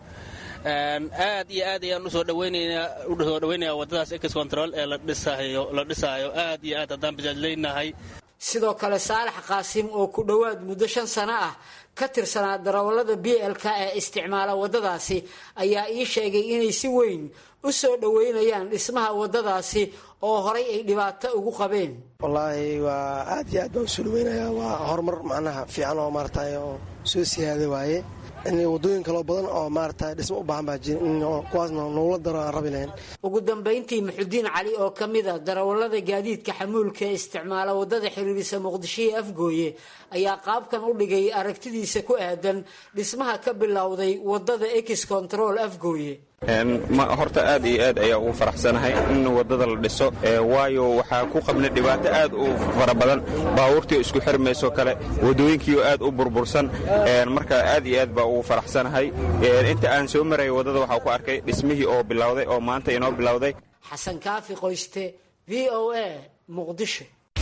aad iyo aad ayaan usoo dhaweynaynaa usoo dhaweynayaa wadadaas ex control ee la dhisaayo la dhisaayo aad iyo aad haddaan bajaajleynahay sidoo kale saalax qaasim oo ku dhowaad muddo shan sano ah ka tirsanaa darawallada b lk ee isticmaala waddadaasi ayaa ii sheegay inay si weyn u soo dhoweynayaan dhismaha waddadaasi oo horay ay dhibaato ugu qabeen wallaahi waa aad iyo aad baan usoo dhaweynayaa waa horumar macnaha fiican oo maaratay oo soo siyaada waaye in wadooyin kaloo badan oo maarata dhismo u baahan baa jira in kuwaasna nogula daro aan rabi lahayn ugu dambayntii muxudiin cali oo ka mid a darawallada gaadiidka xamuulka ee isticmaala waddada xiriirisa muqdisho iyo afgooye ayaa qaabkan u dhigay aragtidiisa ku aadan dhismaha ka bilowday waddada ex control afgooye horta aad iyo aad ayaa ugu faraxsanahay in waddada la dhiso waayo waxaa ku qabnay dhibaato aad u fara badan baabuurtii isku xirmayso kale waddooyinkiioo aad u burbursan marka aad iyo aad baa ugu faraxsanahay inta aan soo maraya waddada waxaa ku arkay dhismihii oo bilowday oo maanta inoo bilowday xasan kaafi qoyste v o a muqdisho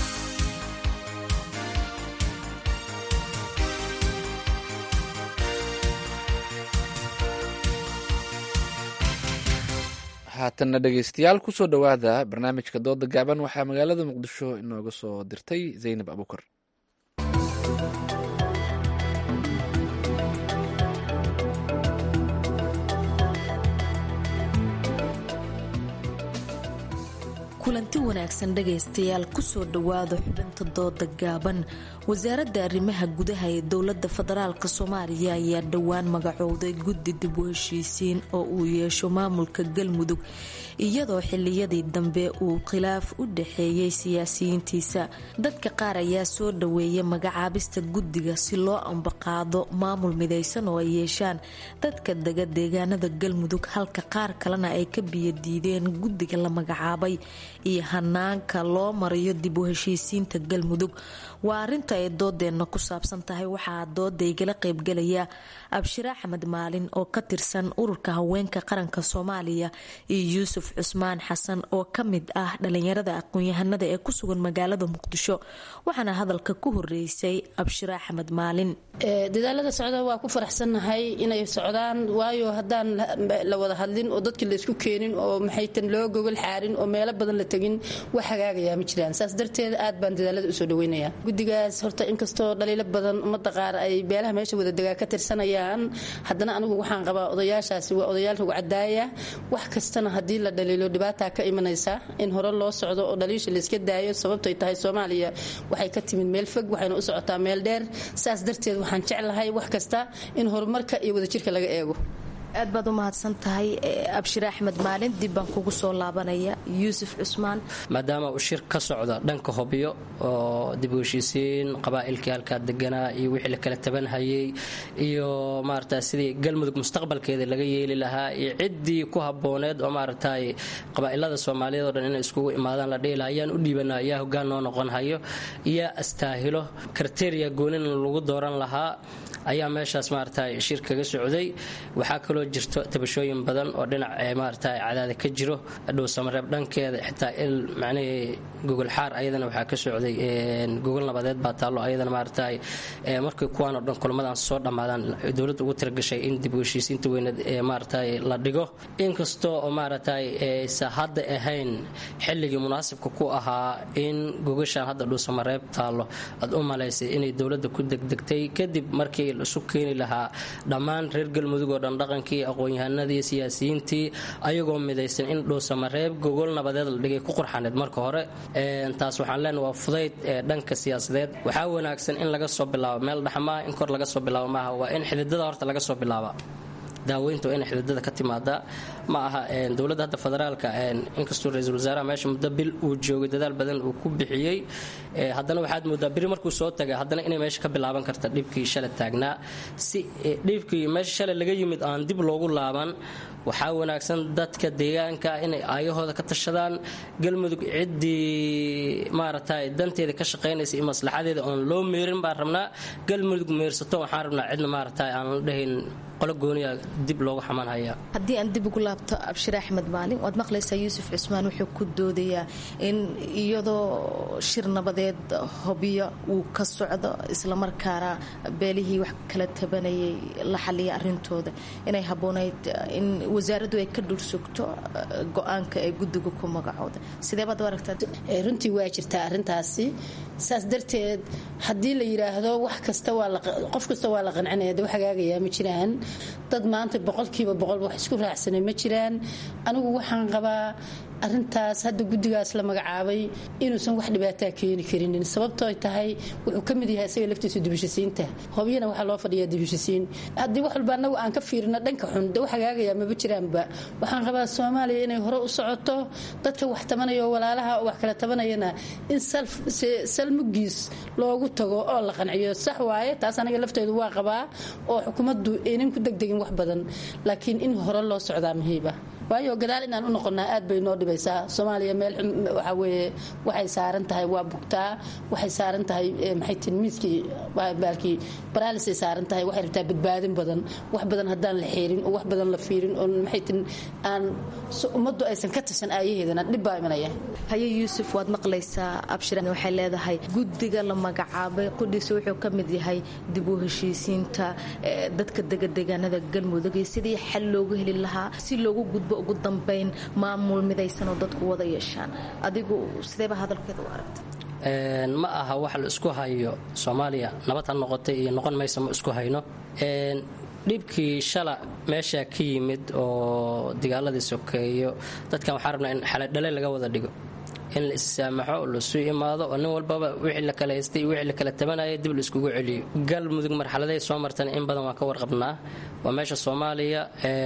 haatanna dhegeystayaal kusoo dhowaada barnaamijka dooda gaaban waxaa magaalada muqdisho inooga soo dirtay zaynab abukar kulanti wanaagsan dhagaystayaal kusoo dhowaada xubinta dooda gaaban wasaaradda arrimaha gudaha ee dowlada federaalk soomaaliya ayaa dhowaan magacowday guddi dib u heshiisiin oo uu yeesho maamulka galmudug iyadoo xiliyadii dambe uu khilaaf u dhaxeeyey siyaasiyiintiisa dadka qaar ayaa soo dhaweeyay magacaabista guddiga si loo ambaqaado maamul midaysan oo ay yeeshaan dadka dega deegaanada galmudug halka qaar kalena ay ka biyadiideen guddiga la magacaabay iyo hanaanka loo marayo dib u heshiisiinta galmudug waa arinta ay doodeenna ku saabsan tahay waxaa dooda igala qeybgalaya abshire axmed maalin oo ka tirsan ururka haweenka qaranka soomaaliya iyo yuusuf cusmaan xasan oo ka mid ah dhalinyarada aqoon-yahanada ee ku sugan magaalada muqdisho waxaana hadalka ku horeysay abshire axmed maalin dadaalada socda waa ku faraxsannahay inay socdaan waayo haddaan la wada hadlin oo dadkii laysku keenin oo maxaytan loo gogol xaarin oo meelo badan la tegin wax hagaagayaa ma jiraan saas darteed aad baan dadaalada usoo dhaweynaya guddigaas horta inkastoo dhaliilo badan ummadda qaar ay beelaha meesha wadadegaa ka tirsanayaan haddana anigu waxaan qabaa odayaashaasi waa odayaal rugcadaaya wax kastana haddii la dhaliilo dhibaataa ka imanaysa in hore loo socdo oo dhaliisha layska daayo sababtay tahay soomaaliya waxay ka timid meel fog waxayna u socotaa meel dheer saas darteed waxaan jeclahay wax kasta in horumarka iyo wadajirka laga eego aad baad u mahadsan tahay abshire axmed maalin dib baan kugu soo laabanaya yuusuf cusmaan maadaama uu shir ka socdo dhanka hobyo oo dib u heshiisiin qabaa'ilkii halkaa deganaa iyo wixii la kala tabanhayay iyo maarata sidii galmudug mustaqbalkeeda laga yeeli lahaa iyo ciddii ku habbooneed oo maaragtay qabaa'ilada soomaaliyeed oo dhan inay iskugu imaadaan la dhihi lahaa ayaan u dhiibanaa ayaa hoggaan noo noqon hayo iyo astaahilo kriteria goonin lagu dooran lahaa ayaa meeshaas maaragtay shir kaga socday waxaa kaloo jirto tabashooyin badan oo dhinac maaragtay cadaada ka jiro dhowsamareeb dhankeeda xitaa il macnihii gogol xaar ayadana waxaa ka socday gogol nabadeed baa taallo ayadana maaragtay markii kuwaan oo dhan kulamadan soo dhammaadaan dowladda ugu talagashay in dib u heshiisiinta weyneed ee maaragtay la dhigo inkastoo oo maaragtay aysa hadda ahayn xilligii munaasibka ku ahaa in gogashaan hadda dhowsamareeb taallo aad u malaysay inay dowladda ku degdegtay kadib markii isu keeni lahaa dhammaan reer galmudug oo dhan dhaqankii aqoon-yahanadii siyaasiyiintii ayagoo midaysan in dhowsamareeb gogol nabadeed la dhigay ku qurxaneed marka hore taas waxaan leenahay waa fudayd ee dhanka siyaasadeed waxaa wanaagsan in laga soo bilaabo meel dhaxmaa in kor laga soo bilaabo maaha waa in xididada horta laga soo bilaaba daaweynta waa inay xididada ka timaada ma aha dowladda hadda federaalka inkastoo ra-iisul wasaaraha meesha muddo bil uu joogay dadaal badan uu ku bixiyey haddana waxaad moodaa beri markuu soo taga haddana inay meesha ka bilaaban karta dhibkii shalay taagnaa si dhibkii meesha shalay laga yimid aan dib loogu laaban waxaa wanaagsan dadka deegaanka inay aayahooda ka tashadaan galmudug ciddii maaragtay danteeda ka shaqaynaysa iyo maslaxadeeda oon loo meerin baan rabnaa galmudug meersato waxaan rabnaa cidna maaragtay aan la dhahayn qolo gooniya dib loogu xamanhaya haddii aan dib ugu laabto abshire axmed maalin waad maqlaysaa yuusuf cusmaan wuxuu ku doodayaa in iyadoo shir nabadeed hobyo uu ka socdo islamarkaana beelihii wax kala tabanayay la xaliya arintooda inay habboonayd in wasaaraddu ay ka dhursugto go-aanka ee guddiga ku magacooda sidee baad u aragtaa runtii waa jirtaa arrintaasi saas darteed haddii la yidhaahdo wax kasta qof kasta waa la qancinaya de wax hagaagayaa ma jiraan dad maanta boqolkiiba boqol wax isku raacsanay ma jiraan anigu waxaan qabaa arintaas hadda guddigaas la magacaabay inuusan wax dhibaataa keeni karinin sababtoo tahay wuxuu ka mid yahay isaga laftiisa dibishisiinta hobyana waxaa loo fadhiyaa dibishisiin haddii wax walba anagu aan ka fiirino dhanka xun de wax hagaagaya maba jiraanba waxaan rabaa soomaaliya inay hore u socoto dadka wax tabanaya oo walaalaha wax kala tabanayana in salmugiis loogu tago oo la qanciyo sax waaye taas aniga lafteedu waa qabaa oo xukuumaddu aynan ku degdegin wax badan laakiin in hore loo socdaa muhiiba waayo gadaal inaan u noqonnaa aad bay noo dhibaysaa soomaaliya meel waxaa weeye waxay saaran tahay waa bugtaa waxay saaran tahay maxay tin miiskii baalkii baraalisay saaran tahay waxay rabtaa badbaadin badan wax badan haddaan la xeerin oo wax badan la fiirin oo maxay tin aan ummaddu aysan ka tashan aayaheedana dhib baa imanaya haye yuusuf waad maqlaysaa abshiran waxay leedahay guddiga la magacaabay qudhiisa wuxuu ka mid yahay dib u heshiisiinta dadka degadegaanada galmudug iyo sidii xal loogu heli lahaa si loogu gudbo ugu dambayn maamul midaysan oo dadku wada yeeshaan adigu sideeba hadalkeeda u aragta ma aha wax la isku hayo soomaaliya nabad ha noqotay iyo noqon maysa ma isku hayno dhibkii shala meeshaa ka yimid oo dagaaladii sokeeyo dadkan waxaa rabnaa in xaladhale laga wada dhigo in la issaamaxo lasu imaado oo nin walbaba wixii la kala haystay iyo wixii la kala tabanaya dib la iskugu celiyo galmudug marxaladay soo martana in badan waan ka warqabnaa waa meesha soomaaliya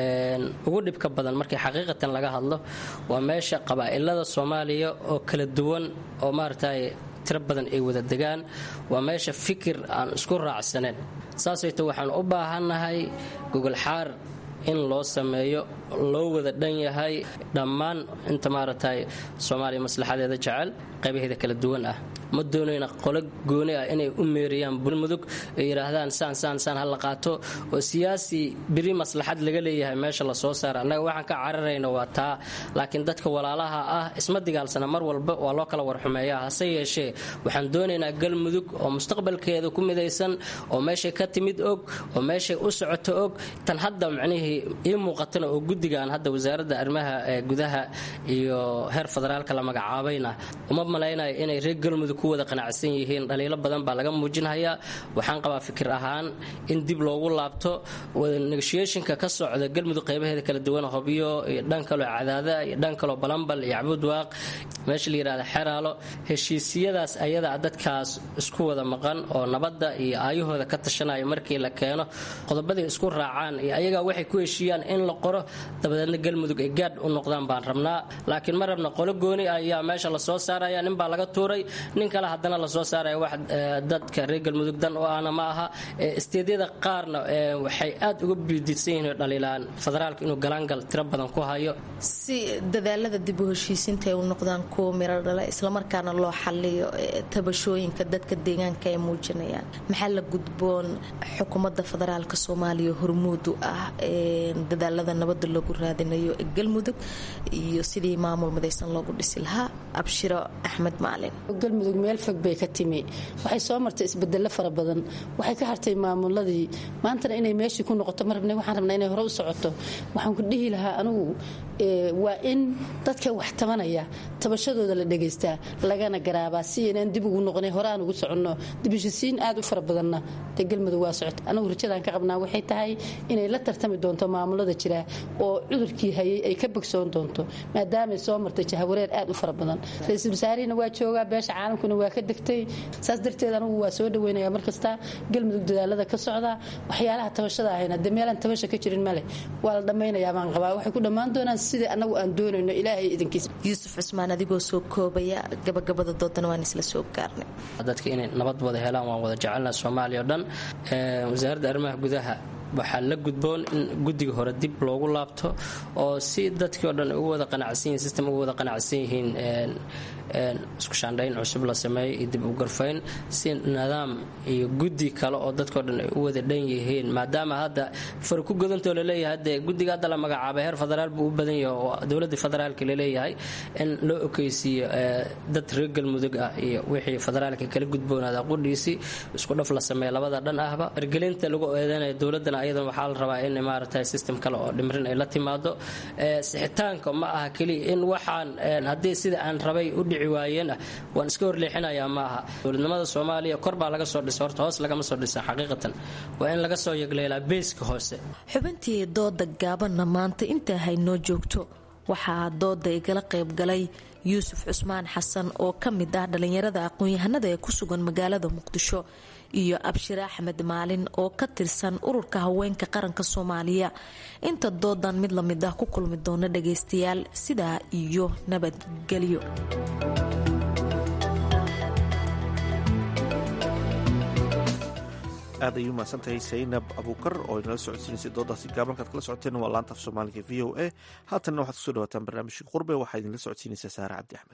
ugu dhibka badan markii xaqiiqatan laga hadlo waa meesha qabaa'ilada soomaaliya oo kala duwan oo maaragtay tiro badan ay wada degaan waa meesha fikir aan isku raacsaneen saasayto waxaan u baahannahay gogolxaar in loo sameeyo loo wada dhan yahay dhammaan inta maaragtay soomaaliya maslaxadeeda jecel qaybaheeda kala duwan ah ma doonayna qolo gooni ah inay u meeriyaan bulmudug ay yidhaahdaan saan saan saan ha la qaato oo siyaasi biri maslaxad laga leeyahay meesha la soo saara annaga waxaan ka cararayna waa taa laakiin dadka walaalaha ah isma digaalsana mar walba waa loo kala warxumeeyaa hase yeeshee waxaan doonaynaa galmudug oo mustaqbalkeeda ku midaysan oo meeshay ka timid og oo meeshay u socoto og tan hadda macnihii ii muuqatana oo guddigan hadda wasaaradda arrimaha gudaha iyo heer federaalka la magacaabayna uma malaynayo inay reer galmudug ku wada qanacsan yihiin dhaliilo badan baa laga muujinhayaa waxaan qabaa fikir ahaan in dib loogu laabto negotiationka ka socda galmudug qaybaheeda kala duwan hobyo iyo dhan kaloo cadaada iyo dhan kaloo balambal iyo cabudwaaq meesha la yidhahda xeraalo heshiisiyadaas ayadaa dadkaas isku wada maqan oo nabadda iyo aayahooda ka tashanaya markii la keeno qodobaday isku raacaan iyo ayagaa waxay ku heshiiyaan in la qoro dabadeedna galmudug ay gaadh u noqdaan baan rabnaa laakiin ma rabna qolo gooni ayaa meesha lasoo saaraya nin baa laga tuuray nin kale haddana lasoo saaraya wax dadka reer galmudug dan oo ahna ma aha isteedyada qaarna waxay aad uga biididsan yihiin dhaliilaan federaalka inuu galaangal tiro badan ku hayo si dadaalada dib u heshiisiinta ay u noqdaan kuwa miro dhala islamarkaana loo xaliyo tabashooyinka dadka deegaanka ay muujinayaan maxaa la gudboon xukuumadda federaalka soomaaliya hormuud u ah dadaalada nabada loogu raadinayo ee galmudug iyo sidii maamul midaysan loogu dhisi lahaa abshiro axmed maalin galmudug meel fog bay ka timi waxay soo martay isbedelo fara badan waxay ka hartay maamuladii maantana inay meeshii ku noqoto ma rabna waxaan rabnaa inay hore u socoto waxaan ku dhihi lahaa anigu waa in dadka wax tabanaya tabashadooda la dhegaystaa lagana garaabaa si inaan dib ugu noqonay hore aan ugu soconno dibishisiin aad u fara badanna dee galmudug waa socota anigu rajadaan ka qabnaa waxay tahay inay la tartami doonto maamulada jira oo cudurkii hayay ay ka bogsoon doonto maadaamay soo martay jahawareer aad u fara badan ra-iisul wasaarihina waa joogaa beesha caalamkuna waa ka degtay saas darteed anigu waa soo dhaweynaya markasta galmudug dadaalada ka socda waxyaalaha tabashada ahayna dee meelaan tabasha ka jirin male waa la dhammaynayaa baan qabaa waxay ku dhammaan doonaan sidai annagu aan doonayno ilaahay idankiisa yuusuf cusmaan adigoo soo koobaya gabagabada doodana waan isla soo gaarnay dadka inay nabad wada helaan waan wada jecelnaha soomaaliya o dhan wasaaradda arrimaha gudaha waxaa la gudboon in guddiga hore dib loogu laabto oo si dadkii o dhan ugu wada qanacsan yihin system ugu wada qanacsan yihiin isku shaandhayn cusub la sameeyo iyo dib u garfayn si nidaam iyo guddi kale oo dadkao dhan ay u wada dhan yihiin maadaama hadda far ku godantoo laleeyahay hadde guddiga hadda la magacaabay heer federaal buu u badan yahay oo dowladda federaalka laleeyahay in loo okeysiiyo dad reer galmudug ah iyo wixii federaalka kala gudboonaada qudhiisii isku dhaf la sameeya labada dhan ahba ergelinta lagu eedeynaya dowladana ayadan waxaa la rabaa in maaragtay system kale oo dhimrin ay la timaado sixitaanka ma aha keliya in waxaan haddii sida aan rabay u dhici waayeen ah waan iska horleexinayaa ma aha dowladnimada soomaaliya kor baa laga soo dhisa horta hoos lagama soo dhisa xaqiiqatan waa in laga soo yegleelaa beeska hoose xubintii dooda gaabanna maanta intaa haynoo joogto waxaa dooda igala qaybgalay yuusuf cusmaan xasan oo ka mid ah dhallinyarada aqoon-yahanada ee ku sugan magaalada muqdisho iyo abshir axmed maalin oo ka tirsan ururka haweenka qaranka soomaaliya inta doodan mid lamid ah ku kulmi doona dhagaystayaal sidaa iyo nabadgelyo aad ayuu mahadsantahay saynab abuukar oo inala socodsiinaysay doodaasi gaabankaad kala socoteen waa laanta af soomaaliga v o a haatanna waxaad kusoo dhawaataan barnaamijkii qurbe waxaa idinla socodsiinaysaa saare cabdi axmed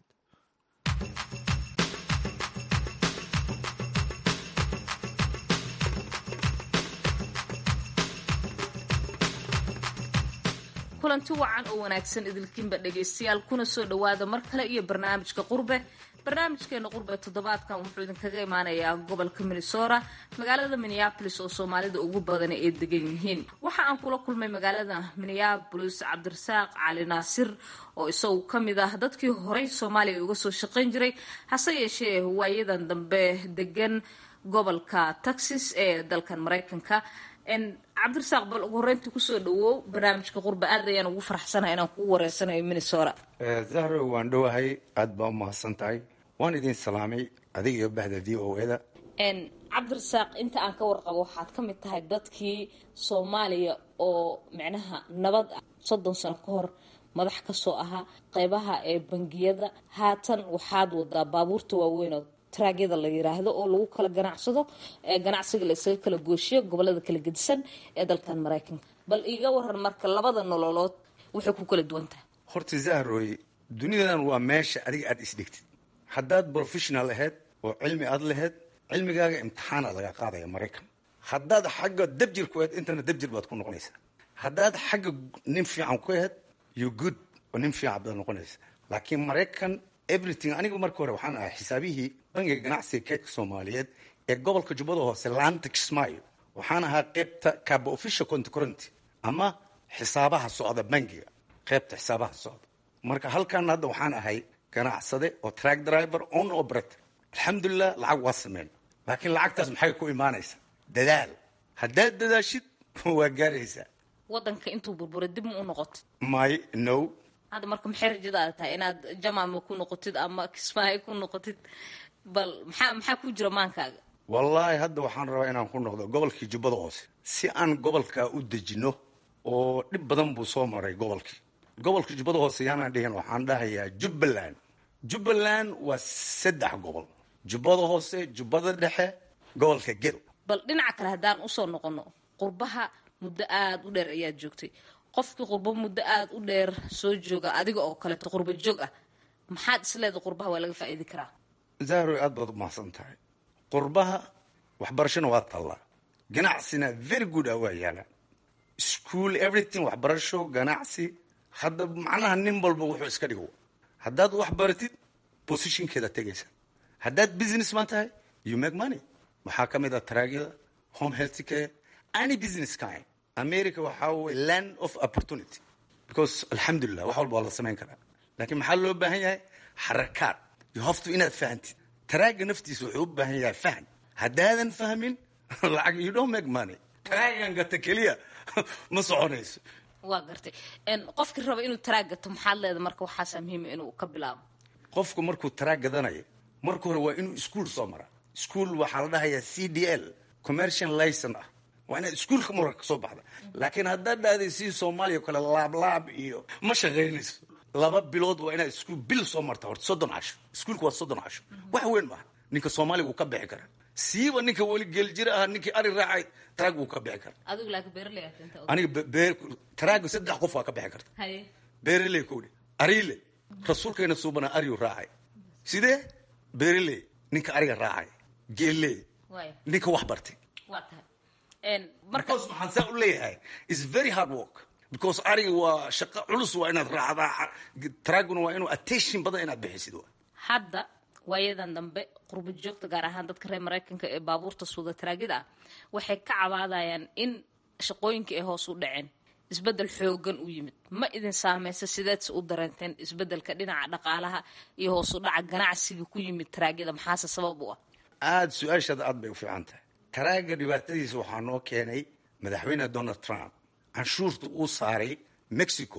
kulanti wacan oo wanaagsan idilkiinba dhegaystayaal kuna soo dhowaada mar kale iyo barnaamijka qurbe barnaamijkeena qurbe toddobaadkan wuxuu idinkaga imaanayaa gobolka minnesota magaalada minneabolis oo soomaalida ugu badan ay degan yihiin waxa aan kula kulmay magaalada minneabolis cabdirasaaq cali naasir oo isagu ka mid ah dadkii horey soomaaliya uga soo shaqayn jiray hase yeeshee waayadan dambe degan gobolka texas ee dalkan maraykanka cabdirasaaq bal ugu horeyntii kusoo dhawow barnaamijka qurba aad ayaan ugu faraxsanahay inaan kugu wareysanayo minnesota zahro waan dhowahay aada baa u mahadsan tahay waan idin salaamay adiga iyo bahda v o eda cabdirasaaq inta aan ka warqabo waxaad ka mid tahay dadkii soomaaliya oo micnaha nabad ah soddon sano ka hor madax kasoo ahaa qeybaha ee bangiyada haatan waxaad wadaa baabuurta waaweyn oo traagyada la yiraahdo oo lagu kala ganacsado ee ganacsiga la isaga kala gooshiyo gobolada kala gedisan ee dalkan maraykanka bal iiga waran marka labada nololood waxay ku kala duwan tahay horta zahroy dunidan waa meesha adiga aada isdhigtid haddaad professional ahayd oo cilmi aad lahayd cilmigaaga imtixaana laga qaadaya maraykan haddaad xagga dabjir ku ahayd intana dabjir baad ku noqonaysaa haddaad xagga nin fiican ku ahayd you good oo nin fiican baad noqonaysa laakiin maraykan everything aniga marka hore waxaan ahaa xisaabihii bangiga ganacsiga keedka soomaaliyeed ee gobolka jubbada hoose laanta kismaayo waxaan ahaa qeybta caba official contrcorenty ama xisaabaha socda bangiga qeybta xisaabaha socda marka halkan hadda waxaan ahay ganacsade oo track driver on operator alxamdulilah lacag waa sameyn laakiin lacagtaas maxay ku imaanaysaa dadaal haddaad dadaashid waa gaaraysaa wadanka intuu burburay dib ma u noqotid my no hadda marka maxay rajadaada tahay inaad jamama ku noqotid ama kismaayo ku noqotid bal maxaa maxaa ku jira maankaaga wallaahi hadda waxaan rabaa inaan ku noqdo gobolkii jubbada hoose si aan gobolkaa u dejino oo dhib badan buu soo maray gobolkii gobolka jubbada hoose yaanaan dhihin waxaan dhahayaa jubbaland jubbaland waa saddex gobol jubbada hoose jubbada dhexe gobolka gel bal dhinaca kale haddaan usoo noqono qurbaha muddo aada u dheer ayaad joogtay qofkii qurbo muddo aada u dheer soo jooga adiga oo kaleeto qurbo joog ah maxaad isleeda qurbaha waa laga faa'iidi karaa zahroy aad baad u mahadsan tahay qurbaha waxbarashona waa tallaa ganacsina very good ah waa yaalaan school everything waxbarasho ganacsi hadda macnaha nin walba wuxuu iska dhigo haddaad wax baratid positionkeeda tegaysa haddaad businessman tahay you make money waxaa ka mid ah taraagyada home health care any business kind america waxaa wey land of opportunity because alxamdulilah wax walba waa la samayn karaa laakiin maxaa loo baahan yahay xarakaad you have to inaad fahantid taraaga naftiisa wuxuu u baahan yahay fahm haddaadan fahmin lacag you don't make money taraagan gata keliya ma soconayso waa gartay qofkii raba inuu taraag gato maxaad leeda marka waxaasaa muhiima inuu ka bilaabo qofku markuu taraag gadanayo marka hore waa inuu ischool soo maraa school waxaa la dhahayaa c d l commercial licen ah waa inaad iskuolka marka kasoo baxda laakiin haddaad dhahday si soomaaliya kale laablaab iyo ma shaqaynayso laba bilood waa inaad iskuul bil soo marta horta soddon casho iskuulka waa soddon casho wax weyn maaha ninka soomaaliga wuu ka bixi karaa siiba ninka weli geeljira ah ninkii ari raacay taraag wuu ka bixi karaa adigu laakiin beeraley aad keenta aniga beer taraaga saddex qof waa ka bixi karta haye beeraley kowdhi ariile rasuulkeena suubana ariyu raacay sidee beeraley ninka ariga raacay geelley waay ninka wax bartay waa tahay marka because maxaan saa u leeyahay is very hard work because ariga waa shaqo culus waa inaad raacdaa taraaguna waa inuu attention badan inaad bixisid waa hadda waayadan dambe qurba joogta gaar ahaan dadka reer maraykanka ee baabuurta suuda taraagida ah waxay ka cabaadayaan in shaqooyinka ay hoos u dhaceen isbedel xoogan u yimid ma idin saameysa sideedse u dareenteen isbedelka dhinaca dhaqaalaha iyo hoos u dhaca ganacsiga ku yimid taraagyada maxaase sabab u ah aada su-aashaada aad bay u fiican tahay taraaga dhibaatadiisa waxaa noo keenay madaxweyne donald trump canshuurta uu saaray mexico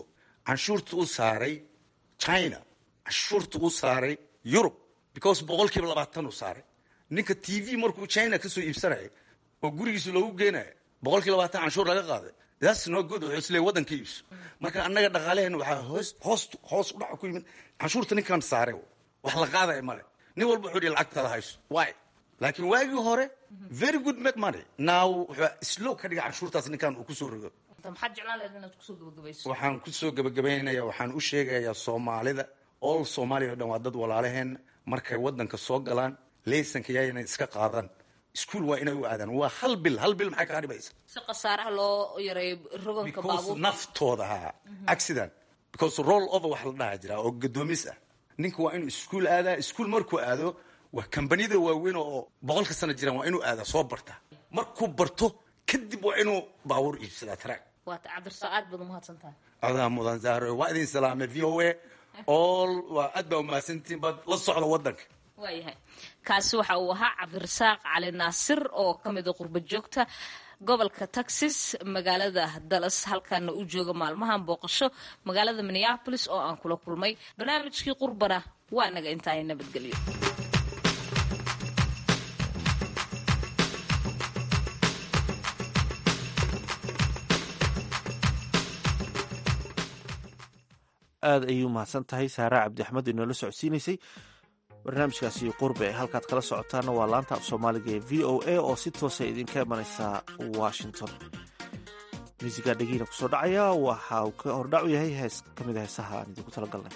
canshuurta u saaray china canshuurta u saaray yurub because boqol kiiba labaatan u saaray ninka t v markuu china kasoo iibsanaya oo gurigiisa loogu geenaya boqol kiiba labaatan canshuur laga qaaday that's no good wuxuu isleeyahay waddanka iibso marka annaga dhaqaalaheena waxaa hoos hoos hoos u dhaca ku yimid canshuurta ninkan saaray wax la qaadaya male nin walba wuxuu dhihi lacagtada hayso why laakiin waagii hore very good make money now wuxuu slow ka dhiga canshuurtaas ninkan uu kusoo rogo maxaad jeclaan lahayd inaad kusoo gabagabayso waxaan kusoo gabagabaynaya waxaan u sheegayaa soomaalida all soomaaliya o dhan waa dad walaalaheen markay waddanka soo galaan leysanka yaayna iska qaadan iskuol waa inay u aadaan waa hal bil hal bil maxay kaa dhibaysa si khasaaraha loo yareeyo roganka because baabuurka naftooda haa accident because roll over wax la dhaha jira oo gadoomis ah ninka waa inuu iskuol aadaa iskuol markuu aado waa kambaniyada waaweyn oo boqolka sana jiraan waa inuu aadaa soo barta markuu barto kadib waa inuu baabuur iibsadaa taraag waata cabdirsaa aad baad umahadsan tahay adaa mudan zahro waa idin salaamay v o a all waa aad baa umahadsantihiin baad la socda waddanka waayahay kaasi waxa uu ahaa cabdirasaaq cali naasir oo ka mida qurba joogta gobolka texas magaalada dallas halkaana u jooga maalmahan booqasho magaalada minneapolis oo aan kula kulmay barnaamijkii qurbana waa naga intaay nabadgelyo aad ayay u mahadsan tahay saara cabdi axmed inoola socodsiinaysay barnaamijkaasi qurbe halkaad kala socotaana waa laanta af soomaaliga ee v o a oo si toosa idinka imanaysa washington muusiga dhegiina kusoo dhacaya waxa uu ka hordhac u yahay hees ka mid a heesaha aan idinku talagalnay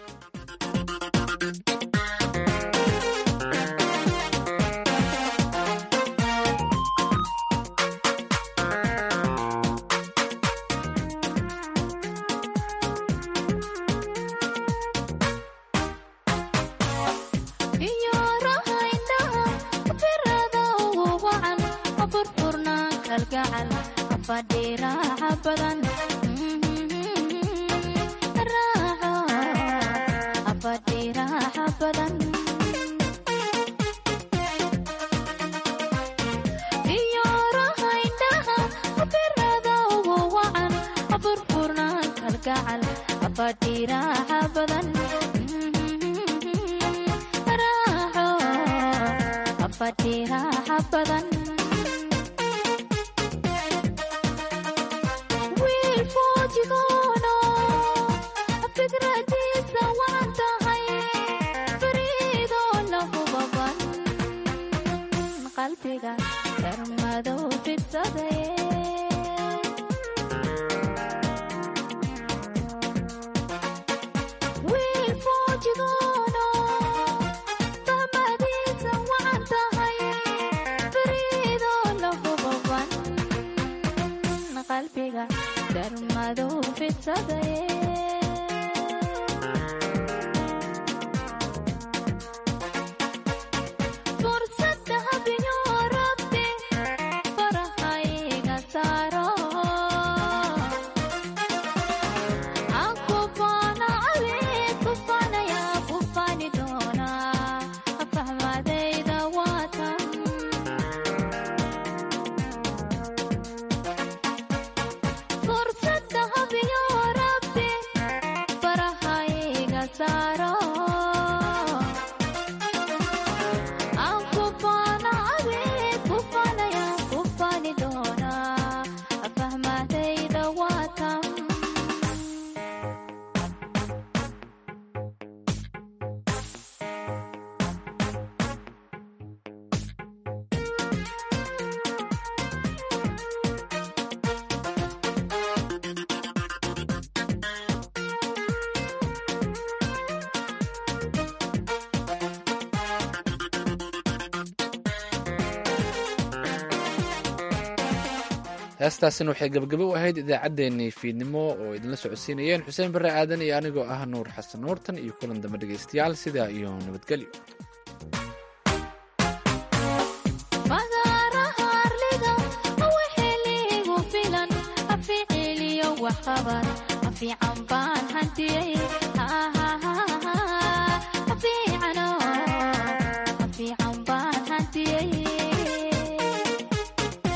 heestaasina waxay gabagabo u ahayd idaacaddeenii fiidnimo oo idinla socodsiinayeen xuseen barre aadan iyo anigoo ah nuur xasan nuurtan iyo kulan dambe dhegaystayaal sidaa iyo nabadgelyo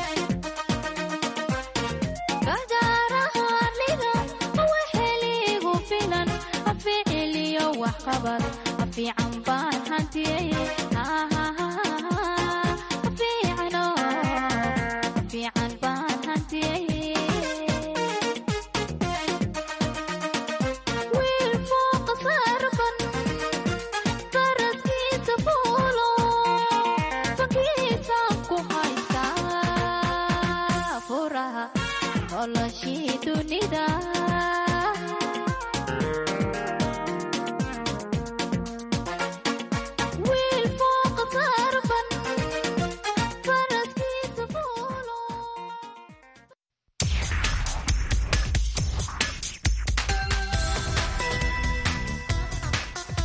Badaraha liga, waxa ligu qabaday afiican baan hantiyey